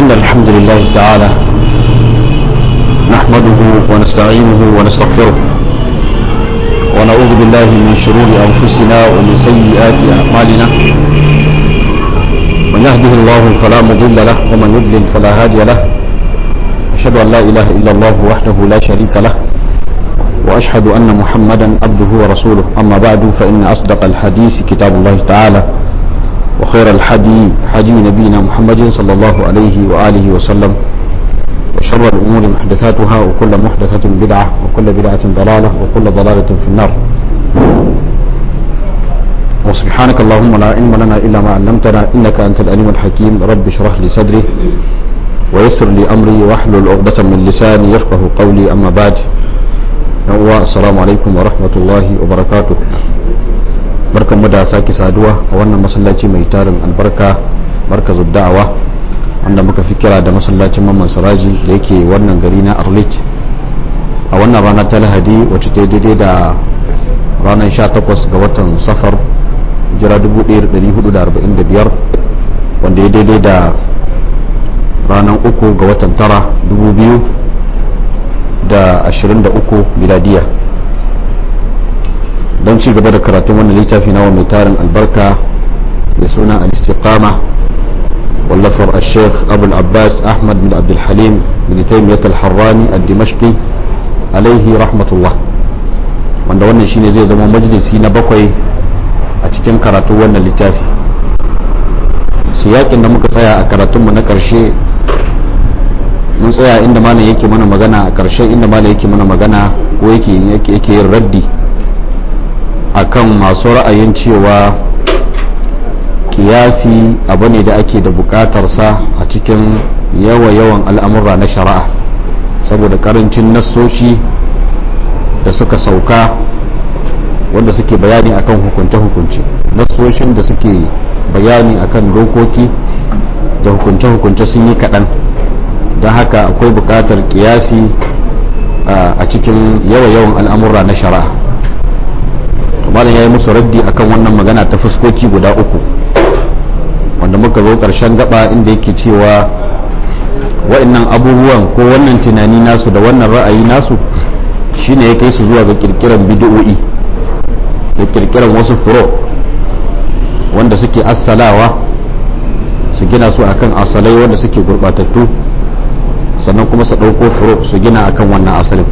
إن الحمد لله تعالى نحمده ونستعينه ونستغفره ونعوذ بالله من شرور أنفسنا ومن سيئات أعمالنا من يهده الله فلا مضل له ومن يضلل فلا هادي له أشهد أن لا إله إلا الله وحده لا شريك له وأشهد أن محمدا عبده ورسوله أما بعد فإن أصدق الحديث كتاب الله تعالى وخير الحدي حدي نبينا محمد صلى الله عليه وآله وسلم وشر الأمور محدثاتها وكل محدثة بدعة وكل بدعة ضلالة وكل ضلالة في النار وسبحانك اللهم لا علم لنا إلا ما علمتنا إنك أنت الأليم الحكيم رب اشرح لي صدري ويسر لي أمري واحلل عقدة من لساني يفقه قولي أما بعد السلام عليكم ورحمة الله وبركاته barkan mu da sake saduwa a wannan masallaci mai tarin albarka markazin da'awa wanda muka fi kira da masallacin mamman siraji da yake wannan gari na arlit a wannan rana ta lahadi wacce ta daidai da ranar 18 ga watan safar jira 1445 wanda ya daidai da ranar 3 ga watan tara 2023 miladiya don ci gaba da karatun wannan littafi na mai tarin albarka da suna al-istiqama wallafar al-sheikh abu abbas ahmad bin abdulhalim bin taimiyyat al-harrani al-dimashqi alaihi rahmatullah wanda wannan shine zai zama majalisi na bakwai a cikin karatun wannan littafi siyakin da muka tsaya a karatunmu na karshe mun tsaya inda malam yake mana magana a karshe inda malam yake mana magana ko yake yake yin raddi akan masu ra'ayin cewa kiyasi abu ne da ake da bukatarsa a cikin yawa-yawan al'amurra na shari'a saboda karancin nassoshi da suka sauka wanda suke bayani akan hukunce-hukunce nassoshin da suke bayani akan dokoki da hukunce-hukunce sun yi kaɗan don haka akwai bukatar kiyasi a cikin yawa-yawan al'amurra na shari'a malam ya yi musu raddi akan wannan magana ta fuskoki guda uku wanda muka zo ƙarshen gaba inda yake cewa wa'annan abubuwan ko wannan tunani nasu da wannan ra'ayi nasu shine ya kai su zuwa ga kirkiran bid'o'i da kirkiran wasu furo wanda suke assalawa su gina su akan asalai wanda suke gurbatattu sannan kuma su ɗauko furo su gina akan wannan asalin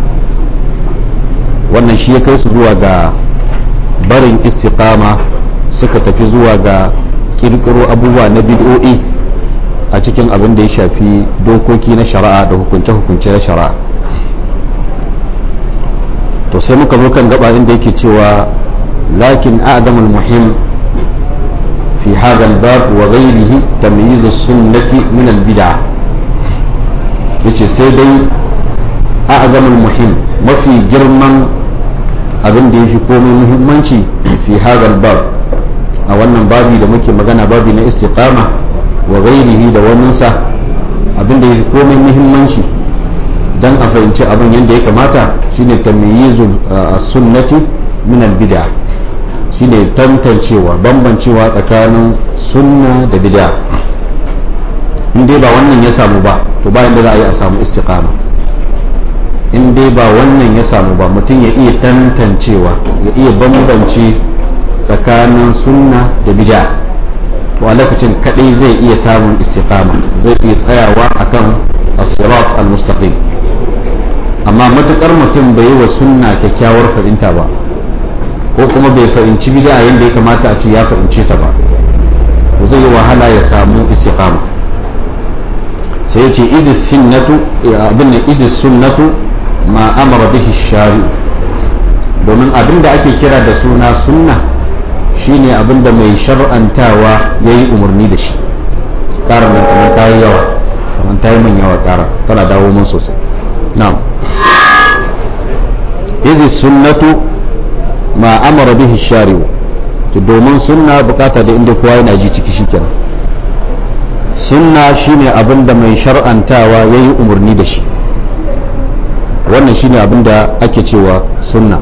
wannan shi ya kai su zuwa ga barin istiqama suka tafi zuwa ga kirkiro abubuwa na bid'o'i a cikin abin da ya shafi dokoki na shari'a da hukunce-hukunce na shari'a to sai muka zo kan gaba inda yake cewa lakin a'damul muhim fi hadha al-bab wa ghayrihi tamyiz as-sunnati min al-bid'ah yace sai dai a'zamul muhim mafi girman abin da ya fi komai muhimmanci fi hadal bab a wannan babi da muke magana babi na istiqama wa ghairihi da waninsa abin da ya fi komai muhimmanci dan a fahimci abin yadda ya kamata shine tamyizu sunnati min al-bid'a shine tantancewa bambancewa tsakanin sunna da bid'a in dai ba wannan ya samu ba to bayan da za a yi a samu istiqama in dai ba wannan ya samu ba mutum ya iya tantancewa ya iya bambance tsakanin sunna da bid'a to a lokacin kadai zai iya samun istiqama zai iya tsayawa akan as-sirat al-mustaqim amma matukar mutum bai yi wa sunna kyakkyawar fahimta ba ko kuma bai fahimci bid'a yadda ya kamata a ce ya fahimce ta ba to zai yi wahala ya samu istiqama sai ya ce idis sunnatu abin da idis sunnatu ma amara bihi shari domin abin da ake kira da suna sunna shine abin da mai shar'antawa ya yi umarni da shi ƙarar nan kamar ta yi yawa kamar ta yi man yawa ƙara tana dawo mun sosai na'am izi sunnatu ma amara bihi shari to domin sunna bukata da inda kowa yana ji ciki shikenan sunna shine abin da mai shar'antawa ya yi umarni da shi wannan shine abin da ake cewa sunna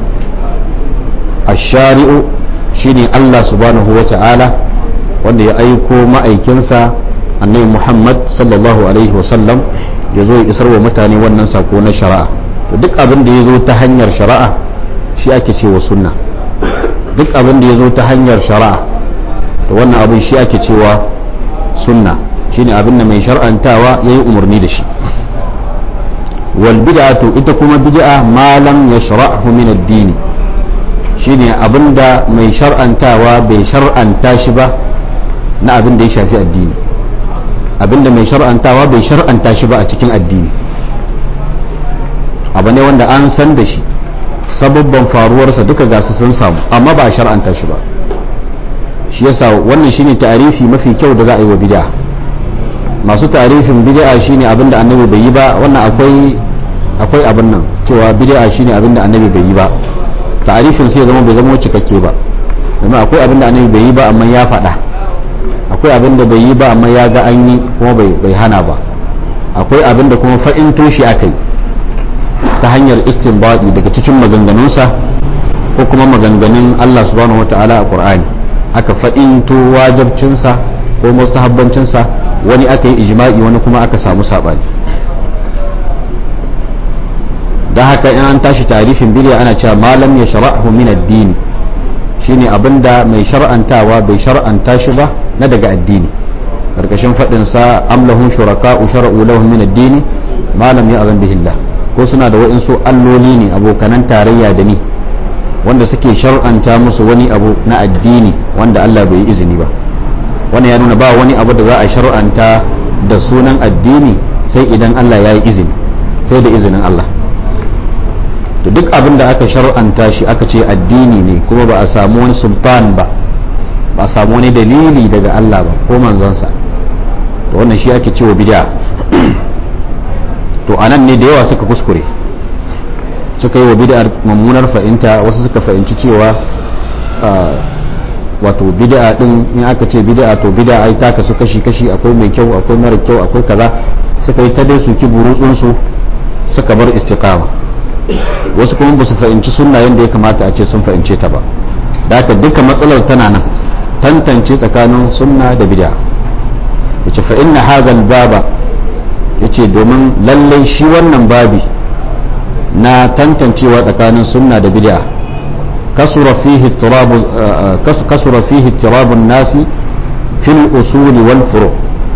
ashari'u shine Allah subhanahu wa ta'ala wanda ya aiko ma'aikinsa annabi muhammad sallallahu alaihi wasallam ya zo ya isar wa mutane wannan sako na shari'a to duk abin da ya zo ta hanyar shari'a shi ake cewa sunna duk abin da ya zo ta hanyar shari'a to wannan abin shi ake cewa sunna shine abin da mai shar'antawa yayi umarni da shi wal bid'atu ita kuma bid'a ma lam yashra'hu min ad-din shine abinda mai shar'antawa bai shar'anta shi ba na abin da ya shafi addini abinda mai shar'antawa bai shar'anta shi ba a cikin addini abu ne wanda an san da shi sababban faruwarsa duka gasu sun samu amma ba a shar'anta shi ba shi yasa wannan shine ta'arifi mafi kyau da za a yi wa bid'a masu ta'arifin bid'a shine abinda annabi bai yi ba wannan akwai akwai abin nan cewa bid'a shine abinda annabi bai yi ba ta'arifin sai ya zama bai zama cikakke ba domin akwai abinda annabi bai yi ba amma ya faɗa akwai abinda bai yi ba amma ya ga an yi kuma bai hana ba akwai abinda kuma fa'into shi aka yi ta hanyar istinbadi daga cikin maganganunsa ko kuma maganganun Allah subhanahu wata'ala a Qur'ani aka fa'into wajibcinsa ko mustahabbancinsa wani aka yi ijma'i wani kuma aka samu sabani don haka in an tashi tarifin bidiya ana cewa malam ya shara'hu min addini shine abinda mai shar'antawa bai shar'anta shi ba na daga addini karkashin faɗin sa amlahun shuraka shara'u lahum min addini malam ya azan bihillah ko suna da wa'insu alloli ne abokanan tarayya da ni wanda suke shar'anta musu wani abu na addini wanda Allah bai yi izini ba wannan ya nuna ba wani abu da za a shar'anta da sunan addini sai idan Allah ya yi izini sai da izinin Allah to duk abin da aka shar'anta shi aka ce addini ne kuma ba a samu wani sultan ba ba a samu wani dalili daga Allah ba ko manzansa to wannan shi ake cewa bid'a to anan ne da yawa suka kuskure suka yi wa bid'ar mummunar fahimta wasu suka fahimci cewa wato bid'a din in aka ce bid'a to bid'a ai ta kasu kashi kashi akwai mai kyau akwai mara kyau akwai kaza suka yi ta dai su ki burutsun su suka bar istiqama wasu kuma ba su fahimci sunna yadda ya kamata a ce sun fahimce ta ba da haka duka matsalar tana nan tantance tsakanin sunna da bid'a yace fa inna hadha baba yace domin lallai shi wannan babi na tantancewa tsakanin sunna da bid'a kasura fihi turabu kasura fihi turabun nasi fil usuli wal furu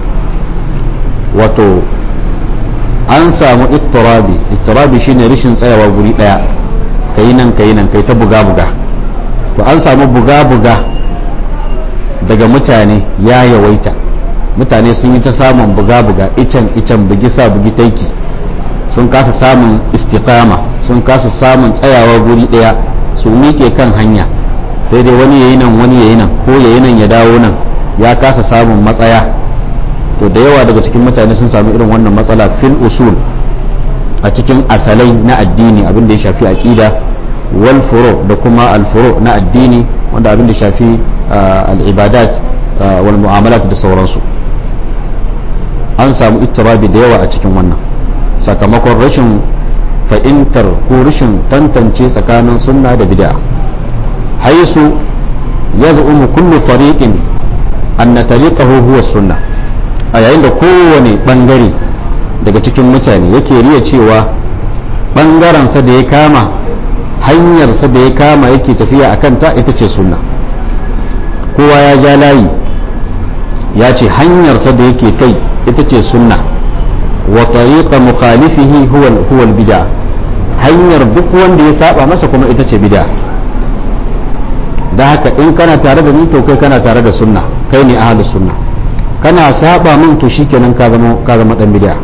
wato an samu ittirabi ittirabi shine rishin tsayawa guri daya kai nan kai nan kai ta buga buga to an samu buga buga daga mutane ya yawaita mutane sun yi ta samun buga buga icen icen bugi sa bugi taiki sun kasa samun istiqama sun kasa samun tsayawa guri daya su miƙe kan hanya sai dai wani yayi nan wani yayi nan ko yayi nan ya dawo nan ya kasa samun matsaya to da yawa daga cikin mutane sun samu irin wannan matsala fil usul a cikin asalai na addini abin da ya shafi aqida wal furu da kuma al furu na addini wanda abin da ya shafi al ibadat wal mu'amalat da sauransu an samu ittirabi da yawa a cikin wannan sakamakon rashin fahimtar ko rashin tantance tsakanin sunna da bid'a haisu yaz'umu kullu fariqin anna tariqahu huwa sunnah a yayin da kowane bangare daga cikin mutane yake riya cewa bangarensa da ya kama hanyarsa da ya kama yake tafiya a kanta ita ce sunna kowa ya ja layi ya ce hanyarsa da yake kai ita ce sunna wa tariqa mukhalifihi huwa huwa bid'a hanyar duk wanda ya saba masa kuma ita ce bid'a da haka in kana tare da ni to kai kana tare da sunna kai ne ahlus sunna kana saba min to shikenan ka zama ka zama dan bid'a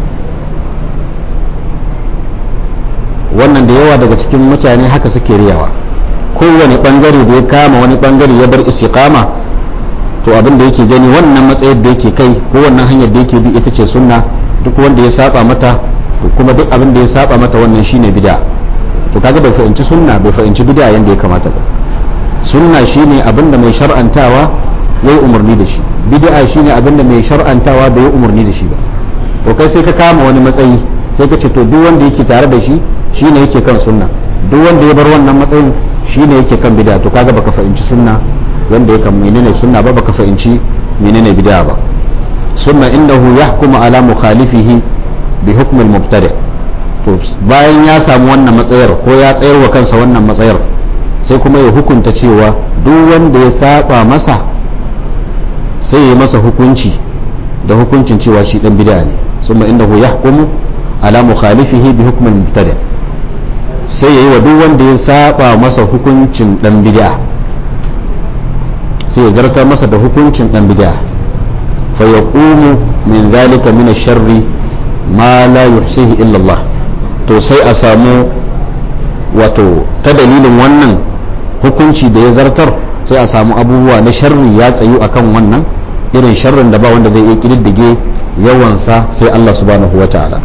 wannan da yawa daga cikin mutane haka suke riyawa kowane bangare da ya kama wani bangare ya bar istiqama to abin da yake gani wannan matsayar da yake kai ko wannan hanyar da yake bi ita ce sunna duk wanda ya saba mata to kuma duk abin da ya saba mata wannan shine bid'a to kaga bai fahimci sunna bai fahimci bid'a yanda ya kamata ba sunna shine abin da mai shar'antawa yayi umarni da shi bid'a shine abin da mai shar'antawa bai yi umarni da shi ba to kai sai ka kama wani matsayi sai ka ce to duk wanda yake tare da shi shine yake kan sunna duk wanda ya bar wannan matsayin shine yake kan bid'a to kaga baka fahimci sunna wanda ya kan menene sunna ba baka fahimci menene bid'a ba summa innahu yahkumu ala mukhalifihi bi hukm al-mubtadi to bayan ya samu wannan matsayar ko ya tsayar wa kansa wannan matsayar sai kuma ya hukunta cewa duk wanda ya saba masa sai ya masa hukunci da hukuncin cewa shi dan bid'a ne summa innahu yahkumu ala mukhalifihi bi hukm al-mubtadi sai yayi wa duk wanda ya saba masa hukuncin dan bid'a sai ya zartar masa da hukuncin dan bid'a fa yaqumu min zalika min ash-sharri ma la yuhsihi illa Allah to sai a samu wato ta dalilin wannan hukunci da ya zartar sai a samu abubuwa na sharri ya tsayu akan wannan irin sharrin da ba wanda zai iya kididdige yawansa sai Allah subhanahu wa ta'ala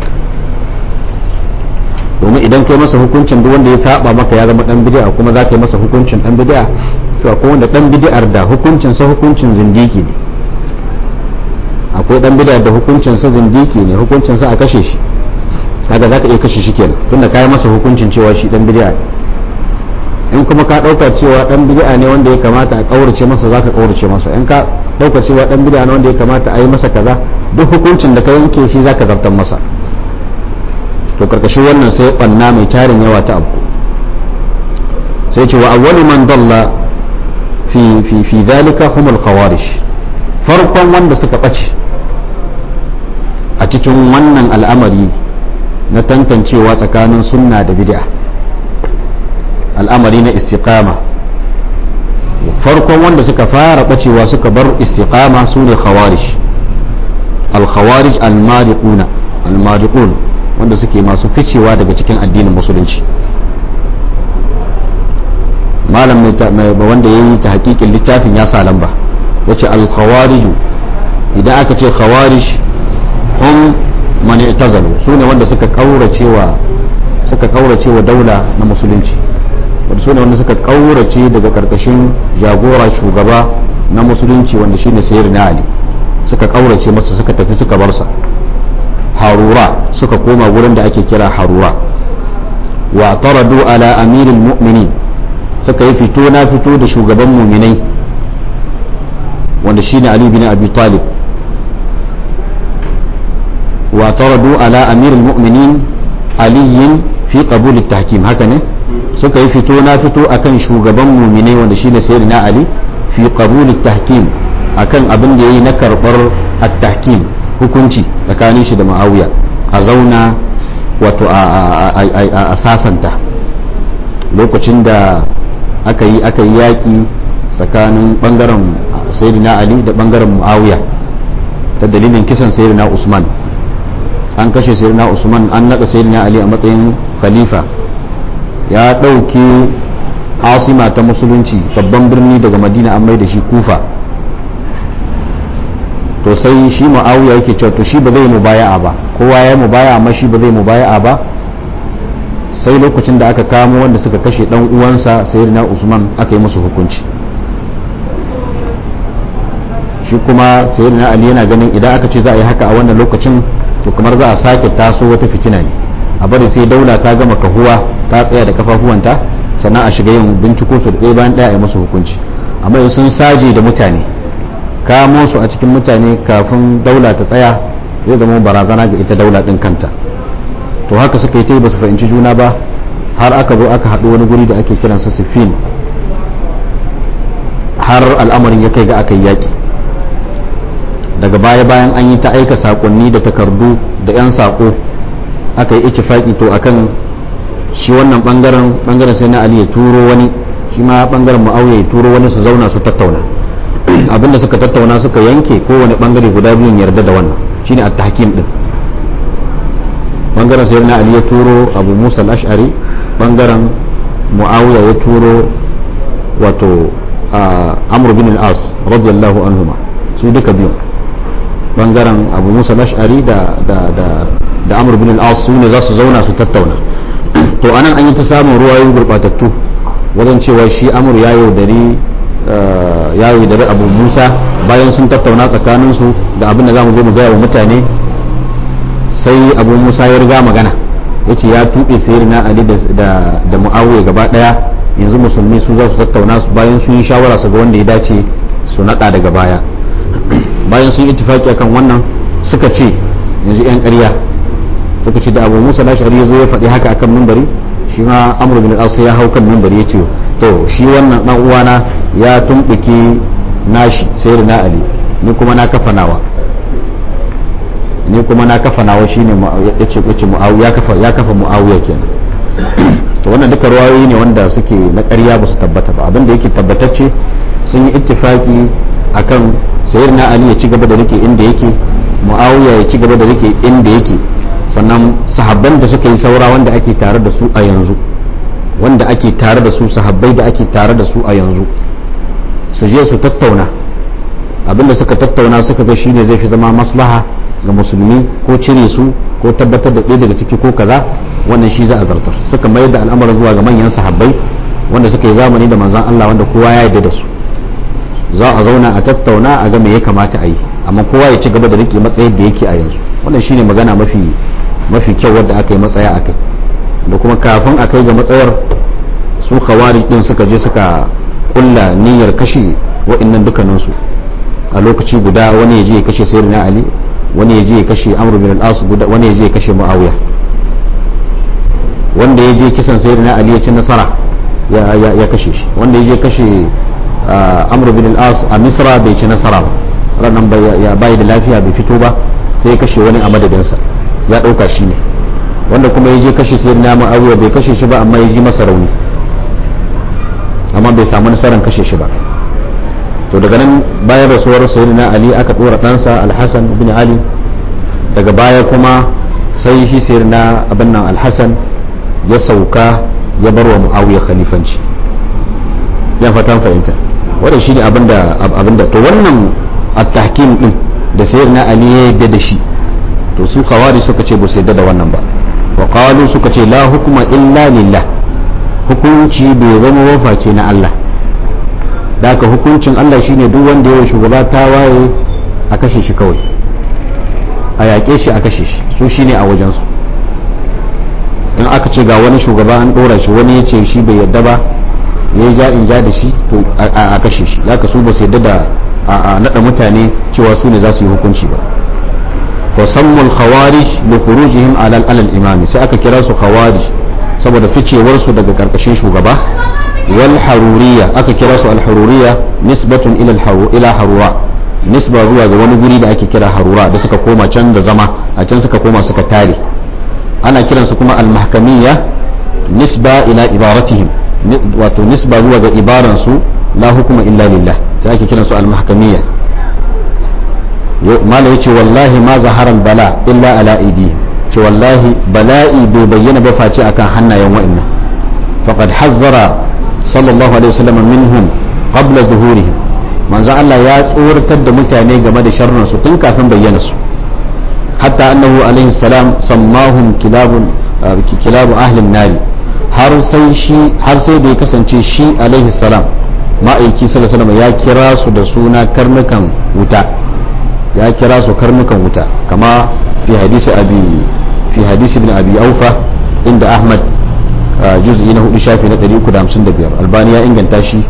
domin idan kai masa hukuncin duk wanda ya saba maka ya zama dan bid'a kuma za ka yi masa hukuncin dan bid'a to akwai wanda dan bid'ar da hukuncin sa hukuncin zindiki ne akwai dan bid'ar da hukuncin sa zindiki ne hukuncin sa a kashe shi kaga za ka iya kashe shi kenan tunda ka yi masa hukuncin cewa shi dan bid'a in kuma ka dauka cewa dan bid'a ne wanda ya kamata a kaurace masa za ka kaurace masa in ka dauka cewa dan bid'a ne wanda ya kamata a yi masa kaza duk hukuncin da ka yanke shi za ka zartar masa to karkashin wannan sai banna mai tarin yawa ta abu sai ce wa awwalu man dalla fi fi fi dalika humul khawarij farkon wanda suka bace a cikin wannan al'amari na tantancewa tsakanin sunna da bid'a al'amari na istiqama farkon wanda suka fara bacewa suka bar istiqama su ne khawarij al-khawarij al-mariquna al-mariqun wanda suke masu ficewa daga cikin addinin musulunci malam mai wanda ya yi ta hakikin littafin ya sa lamba ya ce al-khawariju idan aka ce khawarij hum man i'tazalu su ne wanda suka kauracewa suka kauracewa daula na musulunci wanda su ne wanda suka kaurace daga karkashin jagora shugaba na musulunci wanda shine sayyidina ali suka kaurace masa suka tafi suka bar sa harura suka koma wurin da ake kira harura wa taradu ala amiril mu'minin suka yi fito na fito da shugaban muminai wanda shine ali bin abi talib wa taradu ala amiril mu'minin aliyin fi qabul tahkim haka ne suka yi fito na fito akan shugaban muminai wanda shine sayyidina ali fi qabul tahkim akan abin da yayi na karbar at-tahkim hukunci tsakanin shi da ma'awiya a zauna wato a sasanta lokacin da aka yi aka yi yaƙi tsakanin ɓangaren sayyidina ali da ɓangaren mu'awiya ta dalilin kisan sayyidina usman an kashe sayyidina usman an naɗa sayyidina ali a matsayin khalifa ya ɗauki asima ta musulunci babban birni daga madina an mai da shi kufa to sai shi ma'awiya yake cewa to shi ba zai mubaya'a ba kowa ya mubaya'a amma shi ba zai mubaya'a ba sai lokacin da aka kamo wanda suka kashe dan uwansa sayyidina Usman aka yi musu hukunci shi kuma sayyidina Ali yana ganin idan aka ce za a yi haka a wannan lokacin to kamar za a sake taso wata fitina ne a bari sai daula ta gama kahuwa ta tsaya da kafafuwanta sannan a shiga yin binciko su da ɗaya bayan ɗaya a yi musu hukunci amma in sun saje da mutane kamo su a cikin mutane kafin daula ta tsaya zai zama barazana ga ita daula din kanta to haka suka yi ta ba su fahimci juna ba har aka zo aka haɗu wani guri da ake kiransa siffin har al'amarin ya kai ga aka yi yaƙi daga baya bayan an yi ta aika saƙonni da takardu da 'yan saƙo aka yi ikifaki to akan shi wannan bangaren bangaren sai na ali ya turo wani shi ma bangaren mu'awiya ya turo wani su zauna su tattauna abinda suka tattauna suka yanke kowane bangare guda biyun yarda da wannan shine at-tahkim din bangaren sayyidina ali ya turo abu musa al-ash'ari bangaren muawiya ya turo wato amr bin al-as radiyallahu anhuma su duka biyun bangaren abu musa al-ash'ari da da da da amr bin al-as su ne za su zauna su tattauna to anan an yi ta samun ruwayoyi gurbatattu wajen cewa shi amr ya yaudari ya yaudari abu musa bayan sun tattauna tsakaninsu da abin da za mu zo mu gaya wa mutane sai abu musa ya riga magana ya ce ya tuɓe sayar na ali da mu'awiya gaba ɗaya yanzu musulmi su za su tattauna su bayan sun yi shawara su ga wanda ya dace su naɗa daga baya bayan sun ittifaki akan wannan suka ce yanzu yan ƙarya suka ce da abu musa lashari ya zo ya faɗi haka akan mimbari shi ma amru bin al ya hau kan mimbari ya ce to shi wannan dan uwana ya tumɓuke nashi sai da na ali ni kuma na kafa nawa ni kuma na kafa nawa shine ya ce ya kafa ya kafa muawiya kenan to wannan duka ruwayoyi ne wanda suke na ƙarya ba su tabbata ba abinda yake tabbatacce sun yi ittifaki akan sayyidina ali ya ci gaba da rike inda yake muawiya ya ci gaba da rike inda yake sannan sahabban da suka yi saura wanda ake tare da su a yanzu wanda ake tare da su sahabbai da ake tare da su a yanzu su je su tattauna abinda suka tattauna suka ga shine zai fi zama maslaha ga musulmi ko cire su ko tabbatar da ɗaya daga ciki ko kaza wannan shi za a zartar suka mayar da al'amarin zuwa ga manyan sahabbai wanda suka yi zamani da manzan Allah wanda kowa ya yarda da su za a zauna a tattauna a ga me ya kamata a yi amma kowa ya ci gaba da rike matsayin da yake a yanzu wannan shine magana mafi mafi kyau wadda aka yi matsaya akai da kuma kafin a kai ga matsayar su khawarij din suka je suka kulla niyyar kashe wa'annan dukkaninsu a lokaci guda wani ya je ya kashe sayyidina ali wani ya je ya kashe amr bin al-as wani ya je ya kashe muawiya wanda ya je kisan sayyidina ali ya ci nasara ya kashe shi wanda ya je kashe amr bin al-as a misra bai ci nasara ba ranan ya bai da lafiya bai fito ba sai ya kashe wani a madadinsa ya dauka shi ne wanda kuma ya je kashe sayyidina muawiya bai kashe shi ba amma ya ji masa rauni amma bai samu nasarar kashe shi ba to daga nan bayan rasuwar sayyidina ali aka dora ɗansa alhassan bin ali daga baya kuma sai shi sayyidina abin nan alhassan ya sauka ya bar wa muawiya khalifanci ya fatan fahimta wannan shine abinda abinda to wannan at-tahkim din da sayyidina ali ya yadda da shi to su khawari suka ce ba su yadda da wannan ba wa qalu suka ce la hukuma illa lillah hukunci bai zama waface na Allah da haka hukuncin Allah shine duk wanda yawa shugaba ta waye a kashe shi kawai a yaƙe shi a kashe shi su shine a wajensu in aka ce ga wani shugaba an ɗora shi wani ya ce shi bai yadda ba ya yi ja'in ja da shi to a kashe shi za ka su ba su yadda da a naɗa mutane cewa su ne za su yi hukunci ba fa sammul khawarij li khurujihim ala al imami sai aka kira su khawarij saboda ficewar su daga karkashin shugaba wal haruriya aka kira su al haruriya nisbatun ila al ila harura nisba zuwa ga wani guri da ake kira harura da suka koma can da zama a can suka koma suka tare ana kiransu kuma al mahkamiyya nisba ila ibaratihim wato nisba zuwa ga ibaransu la hukuma illa lillah sai ake kiransu al mahkamiyya mala yace wallahi ma zaharan bala illa ala aidihim ce wallahi bala'i bai bayyana ba face akan hannayen wa'annan faqad hazzara sallallahu alaihi wasallam minhum qabla zuhurihim manzo Allah ya tsoratar da mutane game da sharrin su tun kafin bayyana su hatta annahu alaihi salam sammahum kilabun kilabu ahli nari har sai shi har sai da ya kasance shi alaihi salam ma'aiki sallallahu alaihi wasallam ya kira su da suna karnukan wuta ya kira su karnukan wuta kama fi hadisi abi fi hadisi ibn abi aufa inda ahmad juz'i na hudu shafi na 355 albani ya inganta shi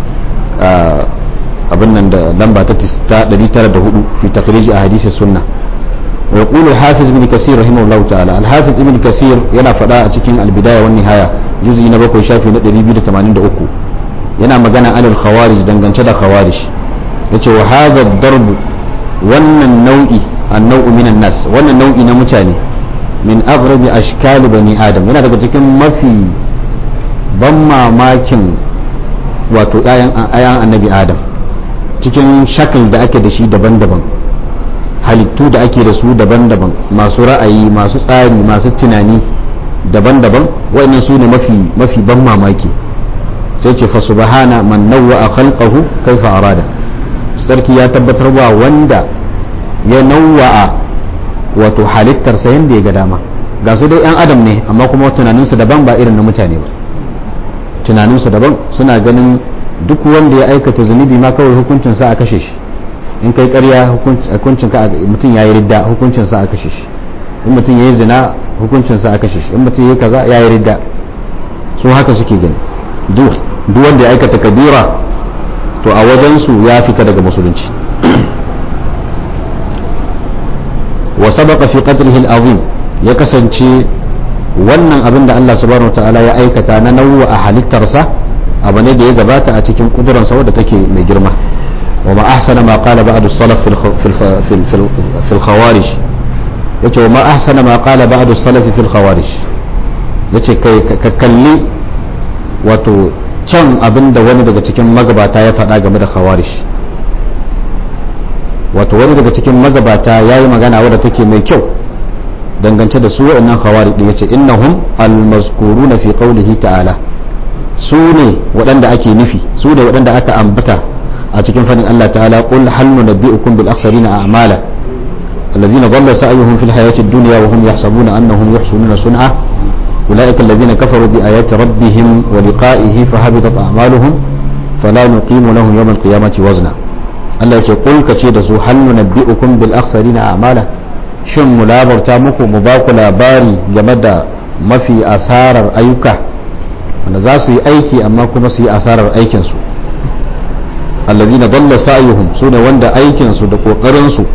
abin nan da lamba ta 904 fi takhrij ahadisi sunna wa yaqulu al-hafiz ibn kasir rahimahullahu ta'ala al-hafiz ibn kasir yana fada a cikin al-bidaya wan nihaya juz'i na 7 shafi na 283 yana magana anil khawarij dangance da khawarij yace wa hadha ad-darb wannan nau'i annau'u minan nas wannan nau'i na mutane min aghrabi ashkali bani adam yana daga cikin mafi ban mamakin wato ayan annabi adam cikin shakal da ake da shi daban-daban halittu da ake da su daban-daban masu ra'ayi masu tsari masu tunani daban-daban wa'annan su ne mafi mafi ban mamaki sai ce fa subhana man nawwa khalqahu kaifa arada sarki ya tabbatar wa wanda ya nawwa'a wato halittarsa yadda ya ga dama ga su dai 'yan adam ne amma kuma tunaninsu daban ba irin na mutane ba tunaninsu daban suna ganin duk wanda ya aikata zunubi ma kawai hukuncinsa a kashe shi in kai karya hukuncin ka mutum ya yi ridda hukuncinsa a kashe shi in mutum ya yi zina hukuncinsa a kashe shi in mutum ya yi kaza ya yi ridda su haka suke gani duk wanda ya aikata kabira to a wajensu ya fita daga musulunci wa sabaqa fi qadrihi al-azim ya kasance wannan abin da Allah subhanahu ta'ala ya aikata na nau'a a halittarsa abu ne da ya gabata a cikin kuduransa wadda take mai girma wa ma ahsana ma qala ba'd as-salaf fi al-khawarij yace wa ma ahsana ma qala ba'd as-salaf fi al-khawarij yace kai ka kalli wato can abin da wani daga cikin magabata ya faɗa game da khawarij wato wani daga cikin magabata ya yi magana wadda take mai kyau dangance da su wa'annan khawari din yace innahum almazkuruna fi qawlihi ta'ala su ne waɗanda ake nufi su ne waɗanda aka ambata a cikin fadin Allah ta'ala qul hal nunabbi'ukum bil akhsarina a'mala alladhina dhalla sa'yuhum fil hayati ad-dunya wa hum yahsabuna annahum yuhsinuna sun'a أولئك الذين كفروا بآيات ربهم ولقائه فهبطت أعمالهم فلا نقيم لهم يوم القيامة وزنا Allah ce kul ka ce da su hal nunabbi'ukum bil akhsarina a'mala shin mu labarta muku mu ba ku labari game da mafi asarar ayyuka wanda za su yi aiki amma kuma su yi asarar aikin su alladhina dalla sa'yuhum sune wanda aikin su da kokarin su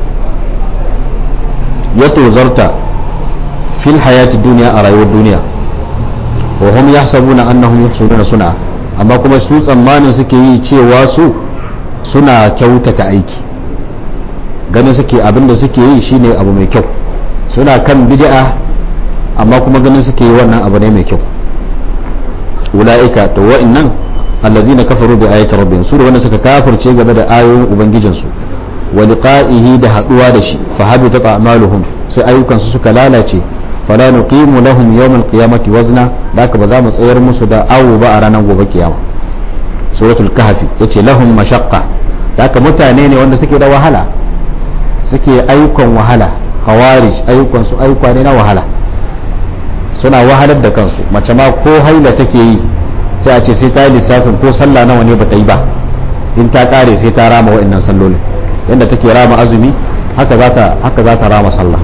ya tozarta fil hayati dunya a rayuwar duniya wa hum yahsabuna annahum yuhsinuna sun'a amma kuma su tsammanin suke yi cewa su suna kyautata aiki ganin suke abin da suke yi shine abu mai kyau suna kan bid'a amma kuma ganin suke yi wannan abu ne mai kyau ula'ika to wa'annan allazina kafaru bi ayati rabbihim su da wanda suka kafirce game da ayoyin ubangijinsu wa liqa'ihi da haduwa da shi fa habitat a'maluhum sai ayyukan su suka lalace fala nuqimu lahum yawm al-qiyamati wazna da ba za mu tsayar musu da awu ba a ranar gobe kiyama suratul kahfi yace lahum mashaqqa haka mutane ne wanda suke da wahala suke ayyukan wahala khawarij ayyukan su ayyuka ne na wahala suna wahalar da kansu mace ma ko haila take yi sai a ce sai ta yi lissafin ko sallah nawa ne bata yi ba in ta kare sai ta rama wa'annan sallolin yadda take rama azumi haka za ta haka za ta rama sallah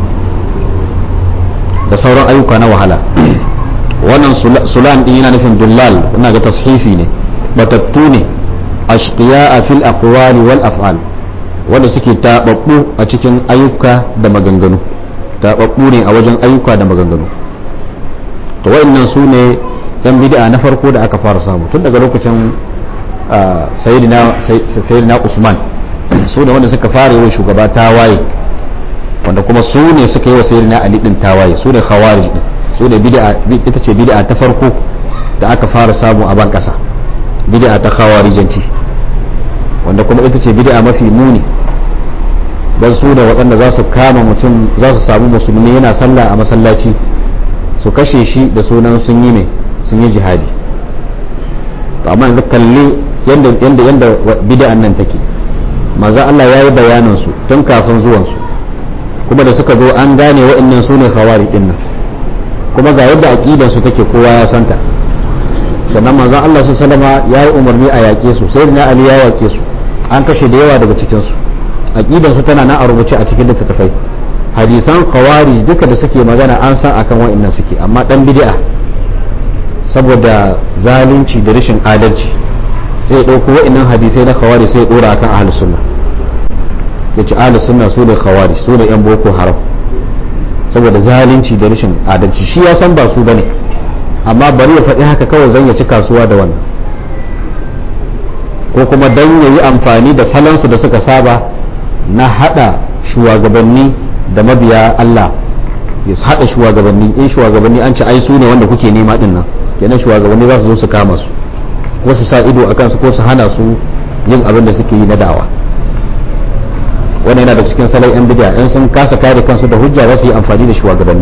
da sauran ayyuka na wahala wannan sulan din yana nufin dullal ina ga tashifi ne batattu ne ashqiya fil aqwali wal af'al wanda suke tababbu a cikin ayyuka da maganganu tababbu ne a wajen ayyuka da maganganu to wayannan su ne yan bid'a na farko da aka fara samu tun daga lokacin sayyidina sayyidina Usman su ne wanda suka fara yi shugaba tawaye wanda kuma su ne suka yi wa sayyidina Ali din tawaye su ne khawarij din su ne bid'a ita ce bid'a ta farko da aka fara samu a ban kasa bid'a ta khawarijanci wanda kuma ita ce bid'a mafi muni dan su da waɗanda za su kama mutum za su samu musulmi yana sallah a masallaci su kashe shi da sunan sun yi mai sun yi jihadi to amma yanzu kalli yanda yanda yanda bid'an nan take manzo Allah ya yi bayanin su tun kafin zuwan su kuma da suka zo an gane waɗannan su ne khawari din nan kuma ga yadda aqidar su take kowa ya santa sannan manzon Allah su salama ya yi umarni a yaƙe su sai na Ali ya yaƙe su an kashe da yawa daga cikin su aqidar su tana nan a rubuce a cikin littattafai hadisan khawarij duka da suke magana an san akan wa'annan suke amma dan bid'a saboda zalunci da rashin adalci sai ya dauko wa'annan hadisai na khawarij sai ya dora akan ahlus sunna yace ahlus sunna su ne khawarij su ne yan boko haram saboda zalunci da rashin adalci shi ya san ba su bane amma bari ya faɗi haka kawai zan ya ci kasuwa da wannan ko kuma dan ya yi amfani da salansu da suka saba na hada shugabanni da mabiya Allah ya hada shugabanni in shugabanni an ci ai su ne wanda kuke nema din nan kenan shugabanni za su zo su kama su ko su sa ido akan su ko su hana su yin abin da suke yi na dawa wannan yana da cikin salon yan bid'a in sun kasa kare kansu da hujja za su yi amfani da shugabanni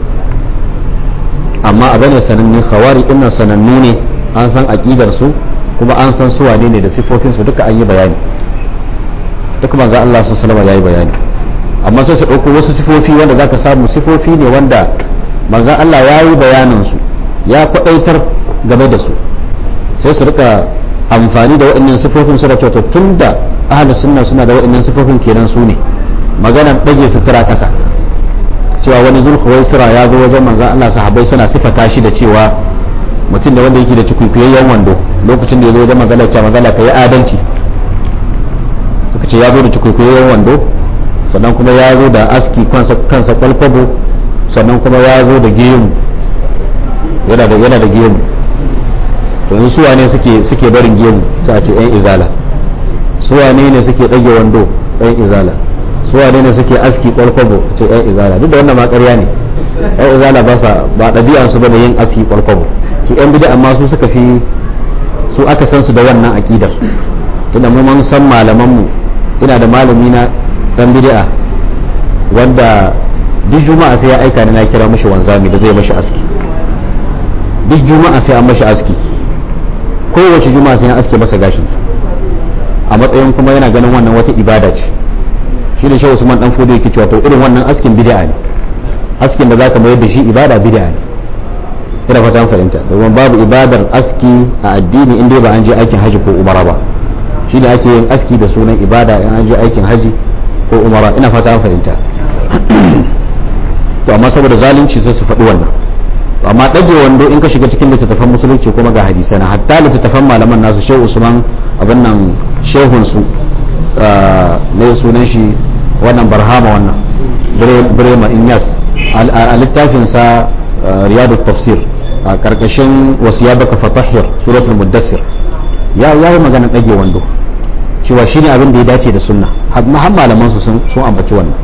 amma a bane sananne khawari dinnan sanannu ne an san aqidar su kuma an san su wane ne da sifofin su duka an yi bayani duk manzo Allah sallallahu alaihi yayi bayani amma sai su dauko wasu sifofi wanda zaka samu sifofi ne wanda manzo Allah yayi bayanin su ya kwadaitar game da su sai su rika amfani da waɗannan sifofin su da cewa tunda ahlus sunna suna da waɗannan sifofin kenan su ne maganar dage sutura kasa cewa wani zulhuwaisira ya zo wajen manzan Allah sahabbai suna sifata shi da cewa mutum da wanda yake da cikuikuyayyen wando lokacin da ya zo wajen manzan Allah manzan ka yi adalci suka ce ya zo da cikuikuyayyen wando sannan kuma ya zo da aski kansa kwalkwabo sannan kuma ya zo da gemu yana da yana da gemu to in suwa ne suke suke barin gemu sai a ce yan izala suwa ne ne suke dage wando yan izala suwa ne ne suke aski kwalkwabo a ce yan izala duk da wannan ma ƙarya ne yan izala ba sa ba ɗabi'an su bane yin aski kwalkwabo su yan bid'a amma su suka fi su aka san su da wannan aqidar tunda mu mun san malaman mu ina da malami na dan bid'a wanda duk juma'a sai ya aika ni na kira mashi wanzami da zai mashi aski duk juma'a sai an mashi aski kowace juma'a sai an aske masa gashinsa a matsayin kuma yana ganin wannan wata ibada ce shi da shehu usman dan fudu yake cewa to irin wannan askin bid'a ne askin da zaka mayar da shi ibada bid'a ne ina fata an fahimta domin babu ibadar aski a addini in dai ba an je aikin haji ko umara ba shi ne ake yin aski da sunan ibada in an je aikin haji ko umara ina fata an fahimta to amma saboda zalunci sai su faɗi wannan amma ɗage wando in ka shiga cikin littattafan musulunci kuma ga hadisai na hatta littattafan malaman nasu shehu usman abin nan shehun su ne sunan shi wannan barhama wannan brema inyas a littafin sa riyadu tafsir a karkashin wasiya baka fatahir suratul muddassir ya yi magana ɗage wando cewa shine abin da ya dace da sunna har malaman su sun ambaci wannan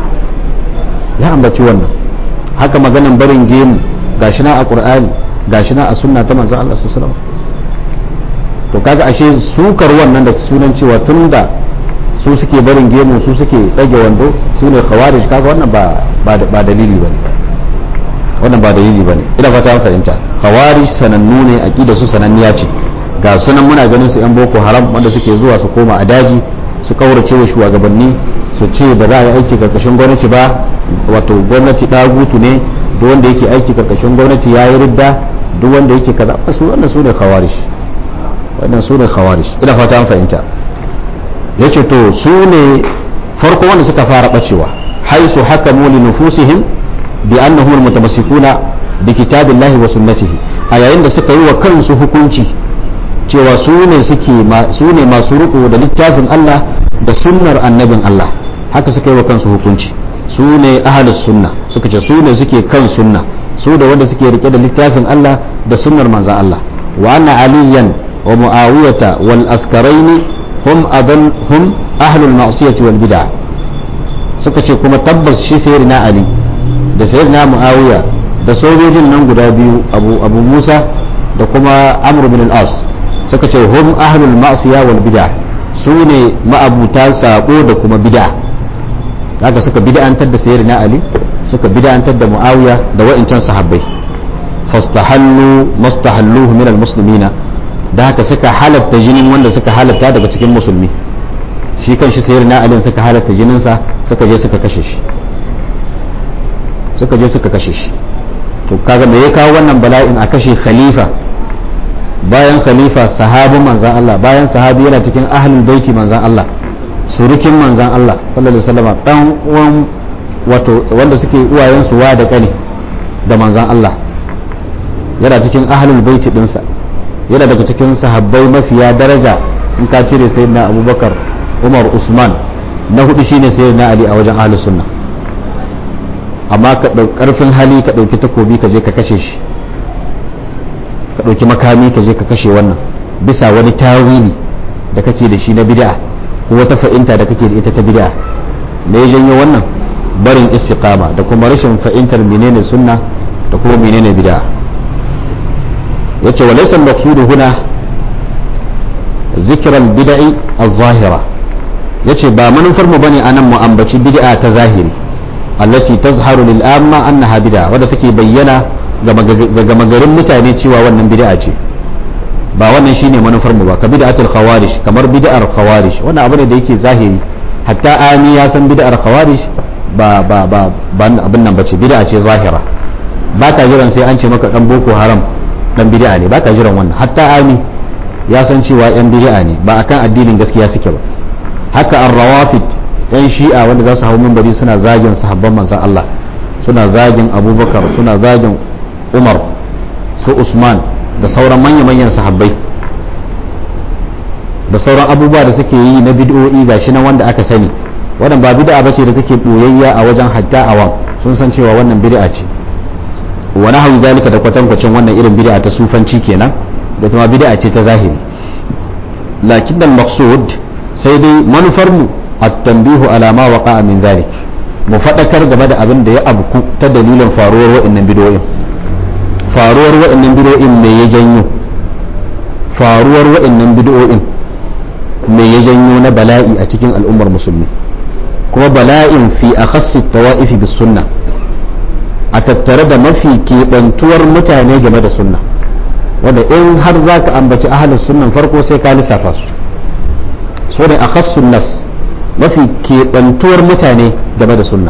ya ambaci wannan haka maganan barin gemu gashi na a qur'ani gashi na a sunna ta manzon Allah sallallahu alaihi to kaga ashe sukar wannan da sunan cewa tunda su suke barin gemu su suke dage wando su ne khawarij kaga wannan ba ba dalili bane wannan ba dalili bane ina fata an fahimta khawarij sanannu ne aqida su sananniya ce ga sunan muna ganin su yan boko haram wanda suke zuwa su koma a daji su kaurace wa shugabanni su ce ba za a yi aiki karkashin gwamnati ba wato gwamnati dagutu ne duk wanda yake aiki karkashin gwamnati ya yi ridda duk wanda yake kaza su wannan su ne khawarij wannan su ne khawarij ina fata an fahimta yace to su ne farko wanda suka fara bacewa haisu hakamu li nufusihim bi annahum almutamassikuna bi kitabillahi wa sunnatihi a yayin da suka yi wa kansu hukunci cewa su ne suke su ne masu riko da littafin Allah da sunnar annabin Allah haka suka yi wa kansu hukunci su ne ahalus sunna suka ce su ne suke kan sunna su da wanda suke rike da littafin Allah da sunnar manzan Allah wa anna aliyan wa muawiyata wal askaraini hum adan hum ahlul ma'siyati wal bid'ah suka ce kuma tabbas shi sayyidina ali da sayyidina muawiya da sojojin nan guda biyu abu abu musa da kuma amr bin al-as suka ce hum ahlul ma'siya wal bid'ah su ne ma'abuta sabo da kuma bid'a haka suka bid'antar da sayyidina ali suka bid'antar da muawiya da wa'incan sahabbai fastahallu mastahalluhu min almuslimina da haka suka halatta jinin wanda suka halatta daga cikin musulmi shi kan shi sayyidina ali suka halatta jininsa suka je suka kashe shi suka je suka kashe shi to kaga me ya kawo wannan bala'in a kashe khalifa bayan khalifa sahabin manzan Allah bayan sahabi yana cikin ahlul baiti manzan Allah surukin manzan Allah sallallahu alaihi wasallam dan uwan wato wanda suke uwayen su wa da kane da manzan Allah yana cikin ahlul baiti dinsa yana daga cikin sahabbai mafiya daraja in ka cire sayyidina Abubakar Umar Usman na hudu shine sayyidina Ali a wajen ahlus sunna amma ka karfin hali ka dauki takobi ka je ka kashe shi ka ɗauki makami ka je ka kashe wannan bisa wani tawili da kake da shi na bid'a ko wata fa'inta da kake da ita ta bid'a da ya janyo wannan barin istiqama da kuma rashin fa'intar menene sunna da kuma menene bid'a yace wa laysa al-maqsudu huna zikra al-bid'i az-zahira yace ba manufar mu bane anan mu ambaci bid'a ta zahiri allati tazharu lil amma annaha bid'a wadda take bayyana ga gama garin mutane cewa wannan bid'a ce ba wannan shine manufar mu ba ka bid'atul khawarij kamar bid'ar khawarij wannan abu ne da yake zahiri hatta ami ya san bid'ar khawarij ba ba ba abin nan bace bid'a ce zahira ba ka jiran sai an ce maka dan boko haram dan bid'a ne ba ka jiran wannan hatta ami ya san cewa yan bid'a ne ba akan addinin gaskiya suke ba haka ar-rawafid yan shi'a wanda za su hau minbari suna zagin sahabban manzon Allah suna zagin abubakar suna zagin umar su usman da sauran manya-manyan sahabbai da sauran abubuwa da suke yi na bid'o'i gashi nan wanda aka sani wannan ba bid'a bace da take boyayya a wajen hatta awam sun san cewa wannan bid'a ce wa nahwu zalika da kwatankwacin wannan irin bid'a ta sufanci kenan da kuma bid'a ce ta zahiri lakin al maqsud sai dai manufar mu at-tanbihu ala ma waqa'a min zalik mu fadakar game da abin da ya abku ta dalilin faruwar wa'annan bid'o'in faruwar wa'annan bid'o'in me ya janyo faruwar wa'annan bid'o'in me ya janyo na bala'i a cikin al'ummar musulmi kuma bala'in fi akhassi tawa'ifi bis sunna a tattare da mafi keɓantuwar mutane game da sunna wanda in har za ka ambaci ahalus sunnan farko sai ka lissafa su so ne akhassun nas mafi keɓantuwar mutane game da sunna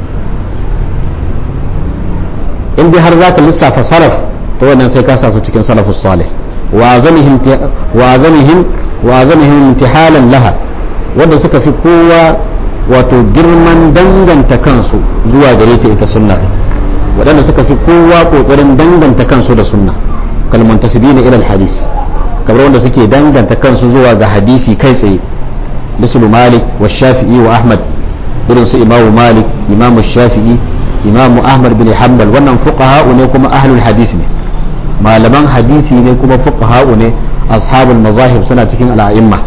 in dai har za ka lissafa salaf to wannan sai ka sa su cikin salafus salih wa azamihim wa azamihim wa azamihim imtihalan laha wanda suka fi kowa wato girman danganta kansu zuwa gare ta ita sunna din waɗanda suka fi kowa kokarin danganta kansu da sunna kalman tasbina ila hadis kamar wanda suke danganta kansu zuwa ga hadisi kai tsaye mislu malik wa shafi'i wa ahmad irin su imamu malik imamu shafi'i imamu ahmad bin hanbal wannan fuqaha ne kuma ahlul hadis ne malaman hadisi ne kuma fuqaha ne ashabul mazahib suna cikin al'a'imma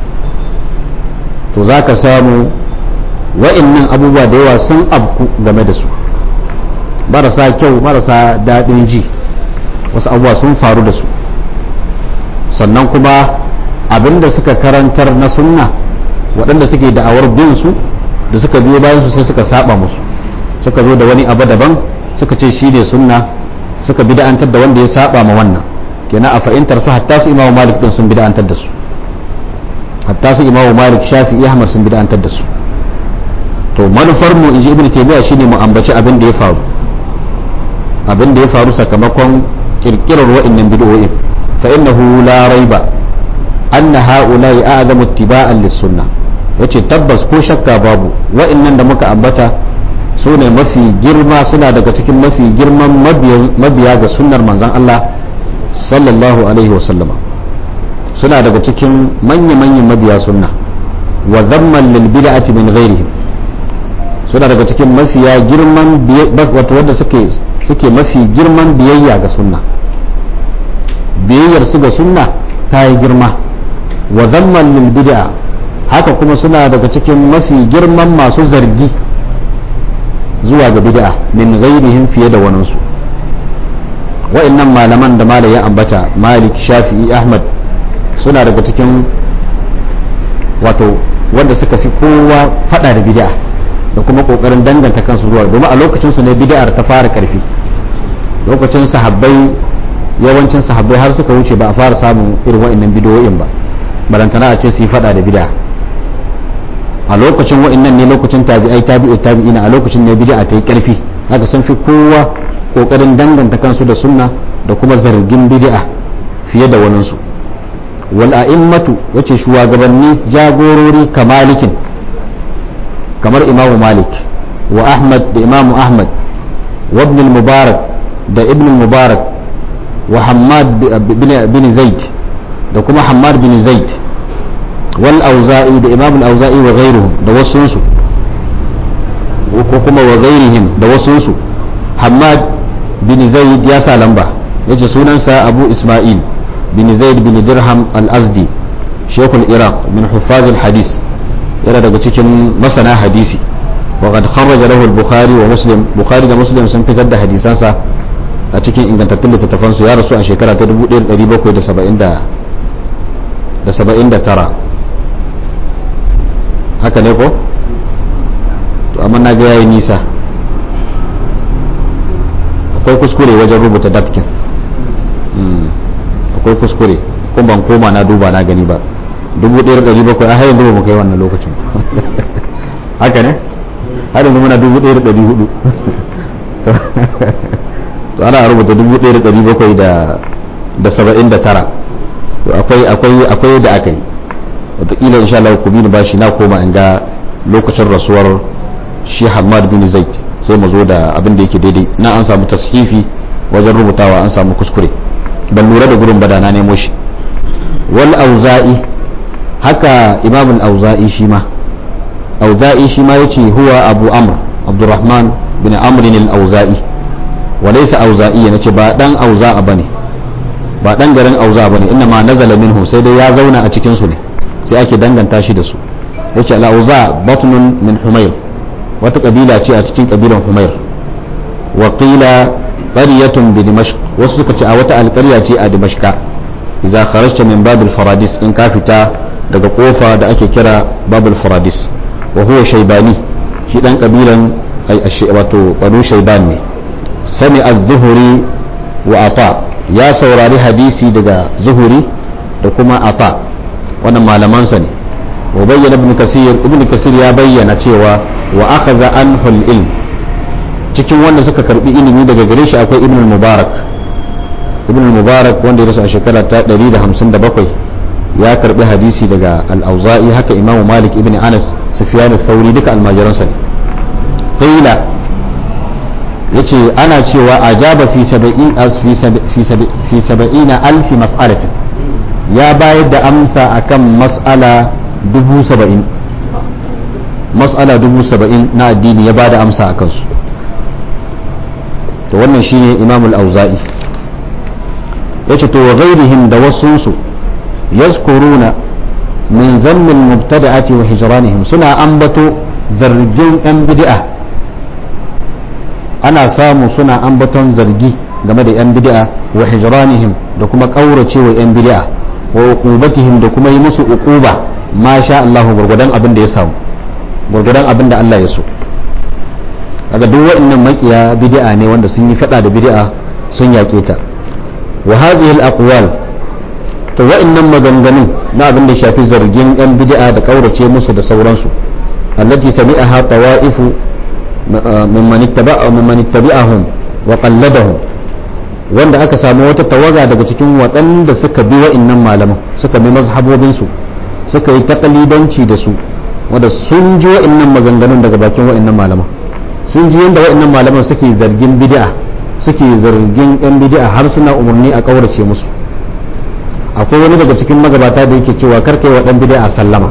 to zaka samu wa'annan abubuwa da yawa sun abku game da su marasa kyau marasa daɗin ji wasu abubuwa sun faru da su sannan kuma abinda suka karantar na sunna waɗanda suke da'awar bin su da suka biyo bayan su sai suka saba musu suka zo da wani abu daban suka ce shi ne sunna suka bida'antar da wanda ya saba ma wannan kenan a fahimtar su hatta su imamu malik din sun bida'antar da su hatta su imamu malik shafi'i ahmad sun bida'antar da su to manufar mu inji ibnu taymiya shine mu ambaci abin da ya faru abin da ya faru sakamakon kirkirar wa'annan bid'o'in fa innahu la raiba anna ha'ula'i a'zamu ittiba'an lis-sunnah yace tabbas ko shakka babu wa'annan da muka ambata su ne mafi girma suna daga cikin mafi girman mabiya ga sunnar manzon Allah sallallahu alaihi wa sallama suna daga cikin manya-manyan mabiya sunna wa zamman lil bid'ati min ghairihim suna daga cikin mafiya girman wato wanda suke suke mafi girman biyayya ga sunna biyayyar su ga sunna ta yi girma wa zamman lil bid'a haka kuma suna daga cikin mafi girman masu zargi zuwa ga bid'a min ghairihim fiye da waninsu wa'annan malaman da malai ya ambata malik shafi'i ahmad suna daga cikin wato wanda suka fi kowa fada da bid'a da kuma kokarin danganta kansu zuwa domin a lokacin su ne bid'ar ta fara karfi lokacin sahabbai yawancin sahabbai har suka wuce ba a fara samun irin wa'annan bidiyoyin ba barantana a ce su yi fada da bid'a a lokacin wa'annan ne lokacin tabi'ai tabi'u tabi'ina a lokacin ne bid'a ta yi karfi haka sun fi kowa kokarin danganta kansu da sunna da kuma zargin bid'a fiye da waninsu wal a'immatu yace shugabanni jagorori kamalikin kamar imamu malik wa ahmad da imamu ahmad wa ibn mubarak da ibn mubarak wa hammad bin zaid da kuma hammad bin zaid wal auza'i da imam al-auza'i wa ghairuhum da wasunsu ko kuma wa ghairihim da wasunsu hammad bin zaid ya sa lamba yace sunansa abu isma'il bin zaid bin dirham al-azdi shekul iraq min huffaz al-hadis yana daga cikin masana hadisi wa qad kharraja lahu al-bukhari wa muslim bukhari da muslim sun fitar da hadisansa a cikin ingantattun littattafan su ya rasu a shekara ta 1779 haka ne ko to amma na ga yayi nisa akwai kuskure wajen rubuta datkin akwai kuskure kuma ban koma na duba na gani ba 1700 a hayan duba mu kai wannan lokacin haka ne har yanzu muna 1400 to ana rubuta 1779 to akwai akwai akwai da aka yi wataƙila insha Allah ku bini bashi na koma in ga lokacin rasuwar shi Hamad bin Zaid sai mu zo da abin da yake daidai na an samu tashifi wajen rubutawa an samu kuskure ban lura da gurin bada na nemo shi wal auza'i haka imam al-auza'i shi ma auza'i shi ma yace huwa abu amr abdurrahman bin amr al-auza'i wa laysa auza'i nace ba dan auza'a bane ba dan garin auza bane inna ma nazala minhu sai dai ya zauna a cikin su ne sai ake danganta shi da su yace al-auza batnun min humayr wata kabila ce a cikin kabilan humayr wa qila qaryatun bi dimashq wasu suka ce a wata alƙarya ce a dimashqa idza kharajta min babil faradis in ka fita daga kofa da ake kira babul faradis wa huwa shaybani shi dan kabilan wato banu shayban ne sami az-zuhri wa ata ya saurari hadisi daga zuhuri da kuma ata wannan malamansa ne wa bayyana ibn kasir ibn kasir ya bayyana cewa wa akhadha anhu al-ilm cikin wanda suka karbi ilimi daga gare shi akwai ibn mubarak ibn mubarak wanda ya rasu a shekara ta 157 ya karbi hadisi daga al-auza'i haka imam malik ibn anas sufyan al-thawri duka almajiransa ne qila yace ana cewa ajaba fi saba'in fi saba'ina alfi mas'alatin ya bayar da amsa akan mas'ala dubu saba'in mas'ala dubu saba'in na addini ya bada amsa a kansu to wannan shine imam al-auza'i yace to wa ghairihim da wasunsu yazkuruna min zammin mubtada'ati wa hijranihim suna ambato zargin yan bid'a ana samu suna ambaton zargi game da 'yan bid'a wa hijranihim da kuma kaurace wa 'yan bid'a wa uqubatihim da kuma yi musu uquba ma sha Allah gurgudan abin da ya samu gurgudan abin da Allah ya so daga duk wa'annan makiya bid'a ne wanda sun yi fada da bid'a sun yake ta wa hadhihi al-aqwal to wa'annan maganganun na abin da shafi zargin 'yan bid'a da kaurace musu da sauransu allati sami'aha tawa'ifu mimman ittabi'ahum wa qalladahum wanda aka samu wata tawaga daga cikin waɗanda suka bi wa'annan malaman suka bi mazhabobinsu suka yi takalidanci da su wanda sun ji wa'annan maganganun daga bakin wa'annan malaman sun ji yadda wa'annan malaman suke zargin bid'a suke zargin yan bid'a har suna umarni a kaurace musu akwai wani daga cikin magabata da yake cewa kar kai wa dan bid'a sallama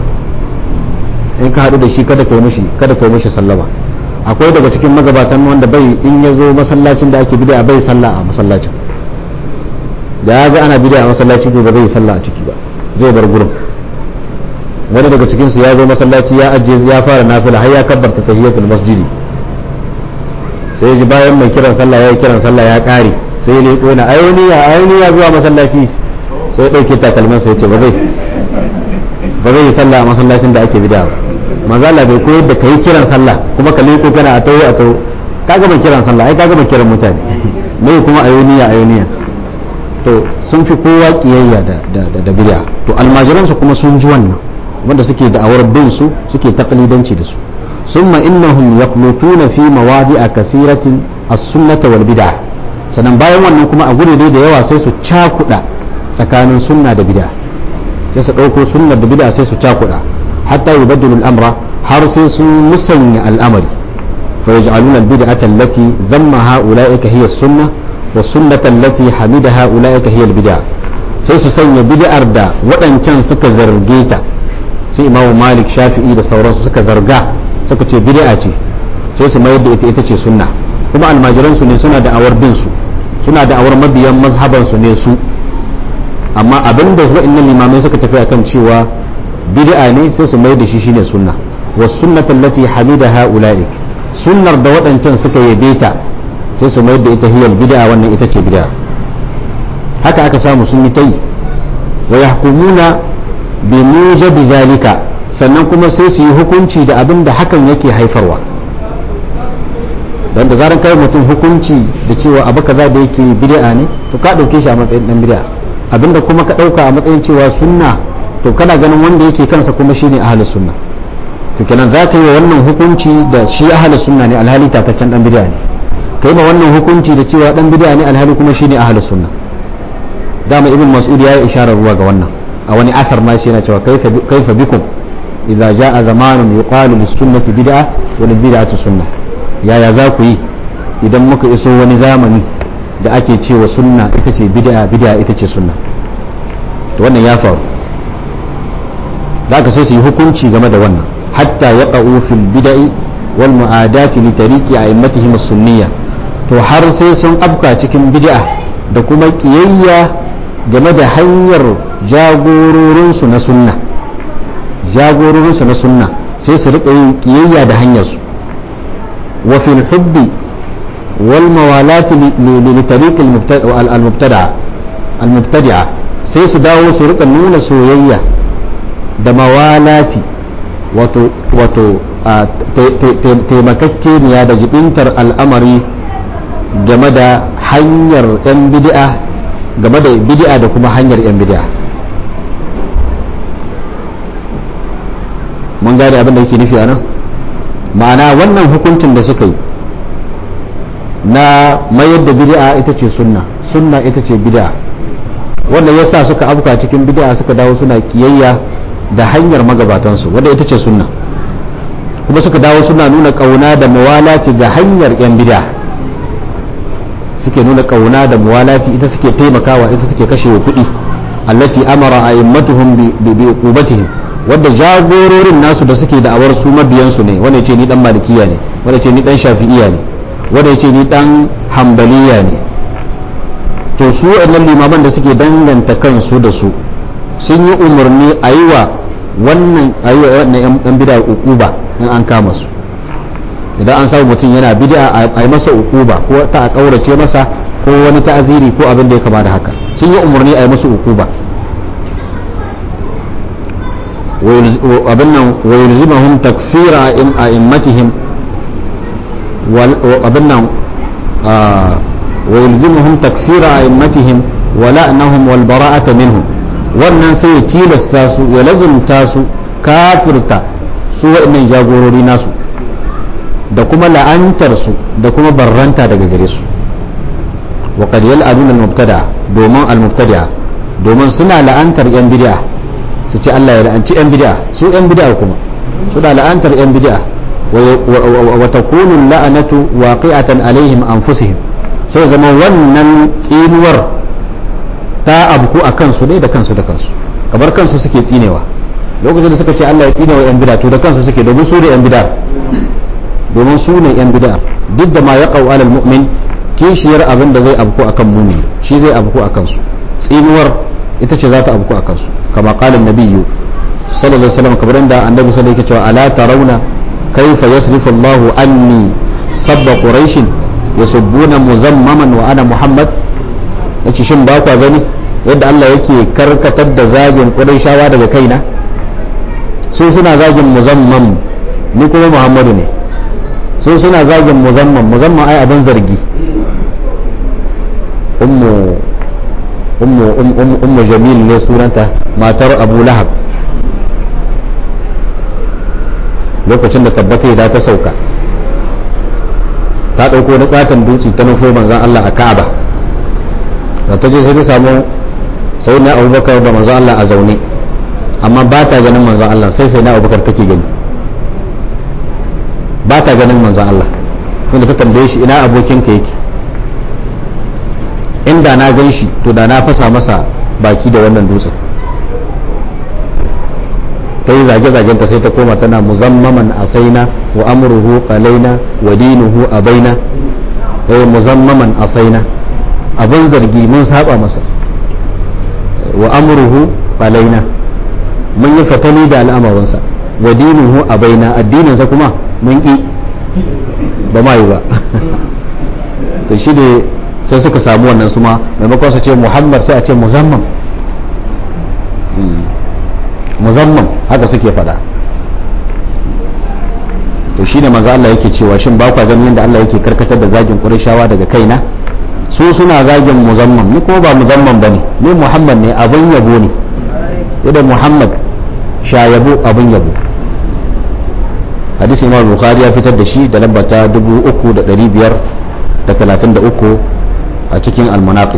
in ka haɗu da shi kada kai mishi kada kai mishi sallama akwai daga cikin magabatan wanda bai in ya zo masallacin da ake bid'a bai sallah a masallacin da ya ga ana bid'a a masallaci to ba zai sallah a ciki ba zai bar gurin wani daga cikin su ya zo masallaci ya ajiye ya fara nafila har ya kabbarta tahiyatul masjidi sai ji bayan mai kiran sallah ya yi kiran sallah ya kare sai ya leko na ayoniya ayoniya zuwa masallaci sai ya dauke takalman sai ya ce ba zai ba zai yi sallah a masallacin da ake bid'a ba manzo Allah bai koyar da kai kiran sallah kuma ka leko kana a tawo a tawo ka gama kiran sallah ai ka gama kiran mutane mai kuma ayoniya ayoniya to sun fi kowa kiyayya da da da bid'a to almajiran su kuma sun ji wannan wanda suke da'awar bin su suke taqlidanci da su summa innahum yaqlutuna fi mawadi'a kasiratin as-sunnah wal bid'ah sannan bayan wannan kuma a gure da yawa sai su cakuda tsakanin sunna da bid'a sai su dauko sunnar da bid'a sai su cakuda حتى يبدلوا الأمر حرص مسنع الأمر فيجعلون البدعة التي ذمها أولئك هي السنة والسنة التي حمدها أولئك هي البدعة sai su sanya bid'ar da waɗancan suka zarge ta sai imamu malik shafi'i da sauransu suka zarga suka ce bid'a ce sai su mayar da ita ita ce sunna kuma almajiran su ne suna da awar bin su suna da awar mabiyan mazhaban su ne su amma abinda waɗannan limamai suka tafi akan cewa bid'a ne sai su mai da shi shine sunna wa sunnatan lati hamida haulaik sunnar da waɗancan suka yabe ta sai su mai da ita hiyal bid'a wannan ita ce bid'a haka aka samu sun yi ta yi wa yahkumuna bi mujabi zalika sannan kuma sai su yi hukunci da abin da hakan yake haifarwa dan da zaran kai mutum hukunci da cewa abu kaza da yake bid'a ne to ka dauke shi a matsayin dan bid'a abinda kuma ka dauka a matsayin cewa sunna to kana ganin wanda yake kansa kuma shine ahlus sunna to kenan za ka yi wa wannan hukunci da shi ahlus sunna ne alhali tataccen dan bid'a ne kai ma wannan hukunci da cewa dan bid'a ne alhali kuma shine ahlus sunna dama ibn mas'ud ya yi isharar ruwa ga wannan a wani asar ma shi yana cewa kaifa kaifa bikum idza jaa zamanun yuqalu lis sunnati bid'a wa lil bid'ati sunna yaya za ku yi idan muka iso wani zamani da ake cewa sunna ita ce bid'a bid'a ita ce sunna to wannan ya faru da aka sai su yi hukunci game da wannan hatta yaqa'u fil bid'i wal mu'adati li tariqi a'immatihim as-sunniyya to har sai sun afka cikin bid'a da kuma kiyayya game da hanyar jagororinsu na sunna jagororinsu na sunna sai su riƙa yin kiyayya da hanyarsu wa fil hubbi wal mawalati li tariq al mubtada'a al mubtadi'a sai su dawo su riƙa nuna soyayya da mawalati wato wato taimakakeniya da jibintar al'amari game da hanyar 'yan bid'a game da bid'a da kuma hanyar 'yan bid'a mun gane abin da yake nufi a nan ma'ana wannan hukuncin da suka yi na mayar da bid'a ita ce sunna sunna ita ce bid'a wanda yasa suka afka cikin bid'a suka dawo suna kiyayya da hanyar magabatansu wanda ita ce sunna kuma suka dawo suna nuna kauna da mawalati ga hanyar 'yan bid'a suke nuna kauna da muwalati ita suke taimakawa ita suke kashewa kuɗi allati amara a'immatuhum bi uqubatihim wanda jagororin nasu da suke da'awar su mabiyan su ne wanda yace ni dan malikiya ne wanda yace ni dan shafi'iya ne wanda yace ni dan hanbaliya ne to su wannan limaman da suke danganta kansu da su sun yi umarni a yi wa wannan a yi wa wannan yan bida uquba in an kama su idan an samu mutum yana bid'a a yi masa ukuba ko ta a kaurace masa ko wani ta'aziri ko abin da ya kama da haka sun yi umarni a yi masa ukuba abin nan wa yulzimahum takfira a immatihim abin nan wa yulzimahum takfira a immatihim wa la'nahum wal bara'ata minhum wannan sai ya tilasta su ya lazumta su kafirta su waɗannan jagorori nasu da kuma la'antarsu da kuma barranta daga gare su wa qad yal'anuna al-mubtada domin al-mubtada domin suna la'antar yan bid'a su ce Allah ya la'anci yan bid'a su yan bid'a kuma suna la'antar yan bid'a wa takunu la'anatu waqi'atan alaihim anfusihim sai zama wannan tsinuwar ta abku a kansu ne da kansu da kansu kamar kansu suke tsinewa lokacin da suka ce Allah ya tsinewa yan bid'a to da kansu suke domin su da yan bid'a domin su ne yan bid'a duk da ma ya alal mu'min kishiyar abin da zai abku akan mumini shi zai abku akan su tsinuwar ita ce za ta abku akan su kama qala nabiyyu sallallahu alaihi wasallam kamar inda annabi sallallahu alaihi cewa ala tarawna kayfa yasrifu Allahu anni sabba quraish yasubbuna muzammaman wa ana muhammad yace shin ba kwa gani yadda Allah yake karkatar da zagin quraishawa daga kaina su suna zagin muzammam ni kuma muhammadu ne sun suna zagin muzamman muzamman ai abin zargi ummu ummu ummu jamil ne sunanta matar abu lahab lokacin da tabbata da ta sauka ta ɗauko na katon dutse ta nufo manzan Allah a Ka'aba da ta je sai ta samu sai na abubakar da manzan Allah a zaune amma ba ta ganin manzan Allah sai sai na abubakar take gani ba ta ganin manzan Allah tunda ta tambaye shi ina abokinka yake inda na gan shi to da na fasa masa baki da wannan dutsen ta yi zage-zagenta sai ta koma tana muzammaman asaina wa amruhu qalaina wa dinuhu abaina ta yi muzammaman asaina abin zargi mun saba masa wa amruhu qalaina mun yi fatali da al'amarinsa wa dinuhu abaina addininsa kuma mun ƙi ba ma yi ba to shi ne sai suka samu wannan su ma maimakon su ce muhammad sai a ce muzamman muzamman haka suke fada to shi ne manzo Allah yake cewa shin ba kwa ganin yadda Allah yake karkatar da zagin Qurayshawa daga kaina su suna zagin muzamman ni kuma ba muzamman bane ni muhammad ne abin yabo ne yadda muhammad sha yabo abin yabo hadisi imam bukhari ya fitar da shi da lamba ta 3533 a cikin almanaqib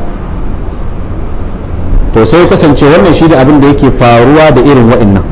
to sai kasance wannan shi da abin da yake faruwa da irin wa'annan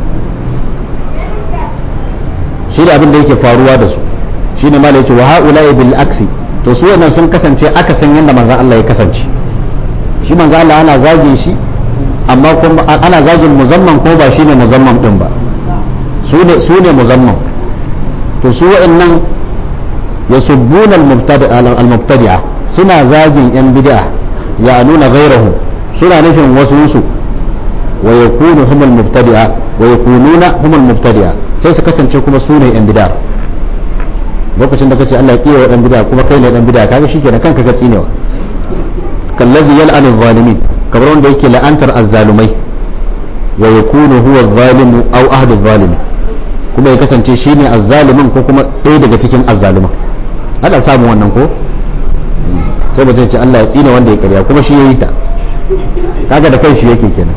shi da abin da yake faruwa da su shi ne mala yace wa haula'i bil aksi to su wannan sun kasance aka san yadda manzon Allah ya kasance shi manzon Allah ana zagin shi amma kuma ana zagin muzamman ko ba shine muzamman din ba su ne muzamman to su wa'annan yasubbuna al-mubtadi'a suna zagin yan bid'a ya nuna gairahu suna nufin wasu su wa yakunu humul mubtadi'a wa yakununa humul mubtadi'a sai su kasance kuma su ne yan bid'a lokacin da kace Allah ya kiyaye dan bid'a kuma kai ne dan bid'a kaga shikenan kanka ka tsinewa kallazi yal'anu adh-dhalimin kamar wanda yake la'antar azzalumai wa yakunu huwa adh-dhalimu aw ahadu adh-dhalimin kuma ya kasance shine azzalimin ko kuma ɗaya daga cikin azzaluman ana samun wannan ko sai ba zai ce Allah ya tsine wanda ya karya kuma shi yayi ta kaga da kai shi yake kenan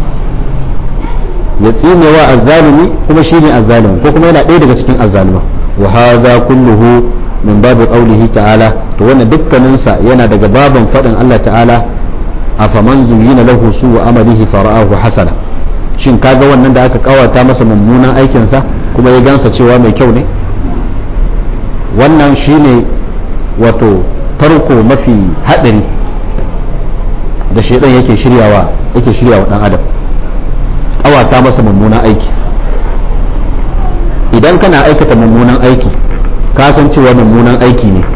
ya tsine wa azzalimi kuma shine azzalimi ko kuma yana ɗaya daga cikin azzaluma wa hadha kulluhu min babu qawlihi ta'ala to wannan dukkanin sa yana daga baban fadin Allah ta'ala afaman zuyina lahu su wa amalihi fara'ahu hasana shin kaga wannan da aka kawata masa mummunan aikin sa kuma ya gansa cewa mai kyau ne wannan shine wato tarko mafi hadari da shaidan yake shiryawa yake shiryawa dan adam kawata masa mummunan aiki idan kana aikata mummunan aiki ka san cewa mummunan aiki ne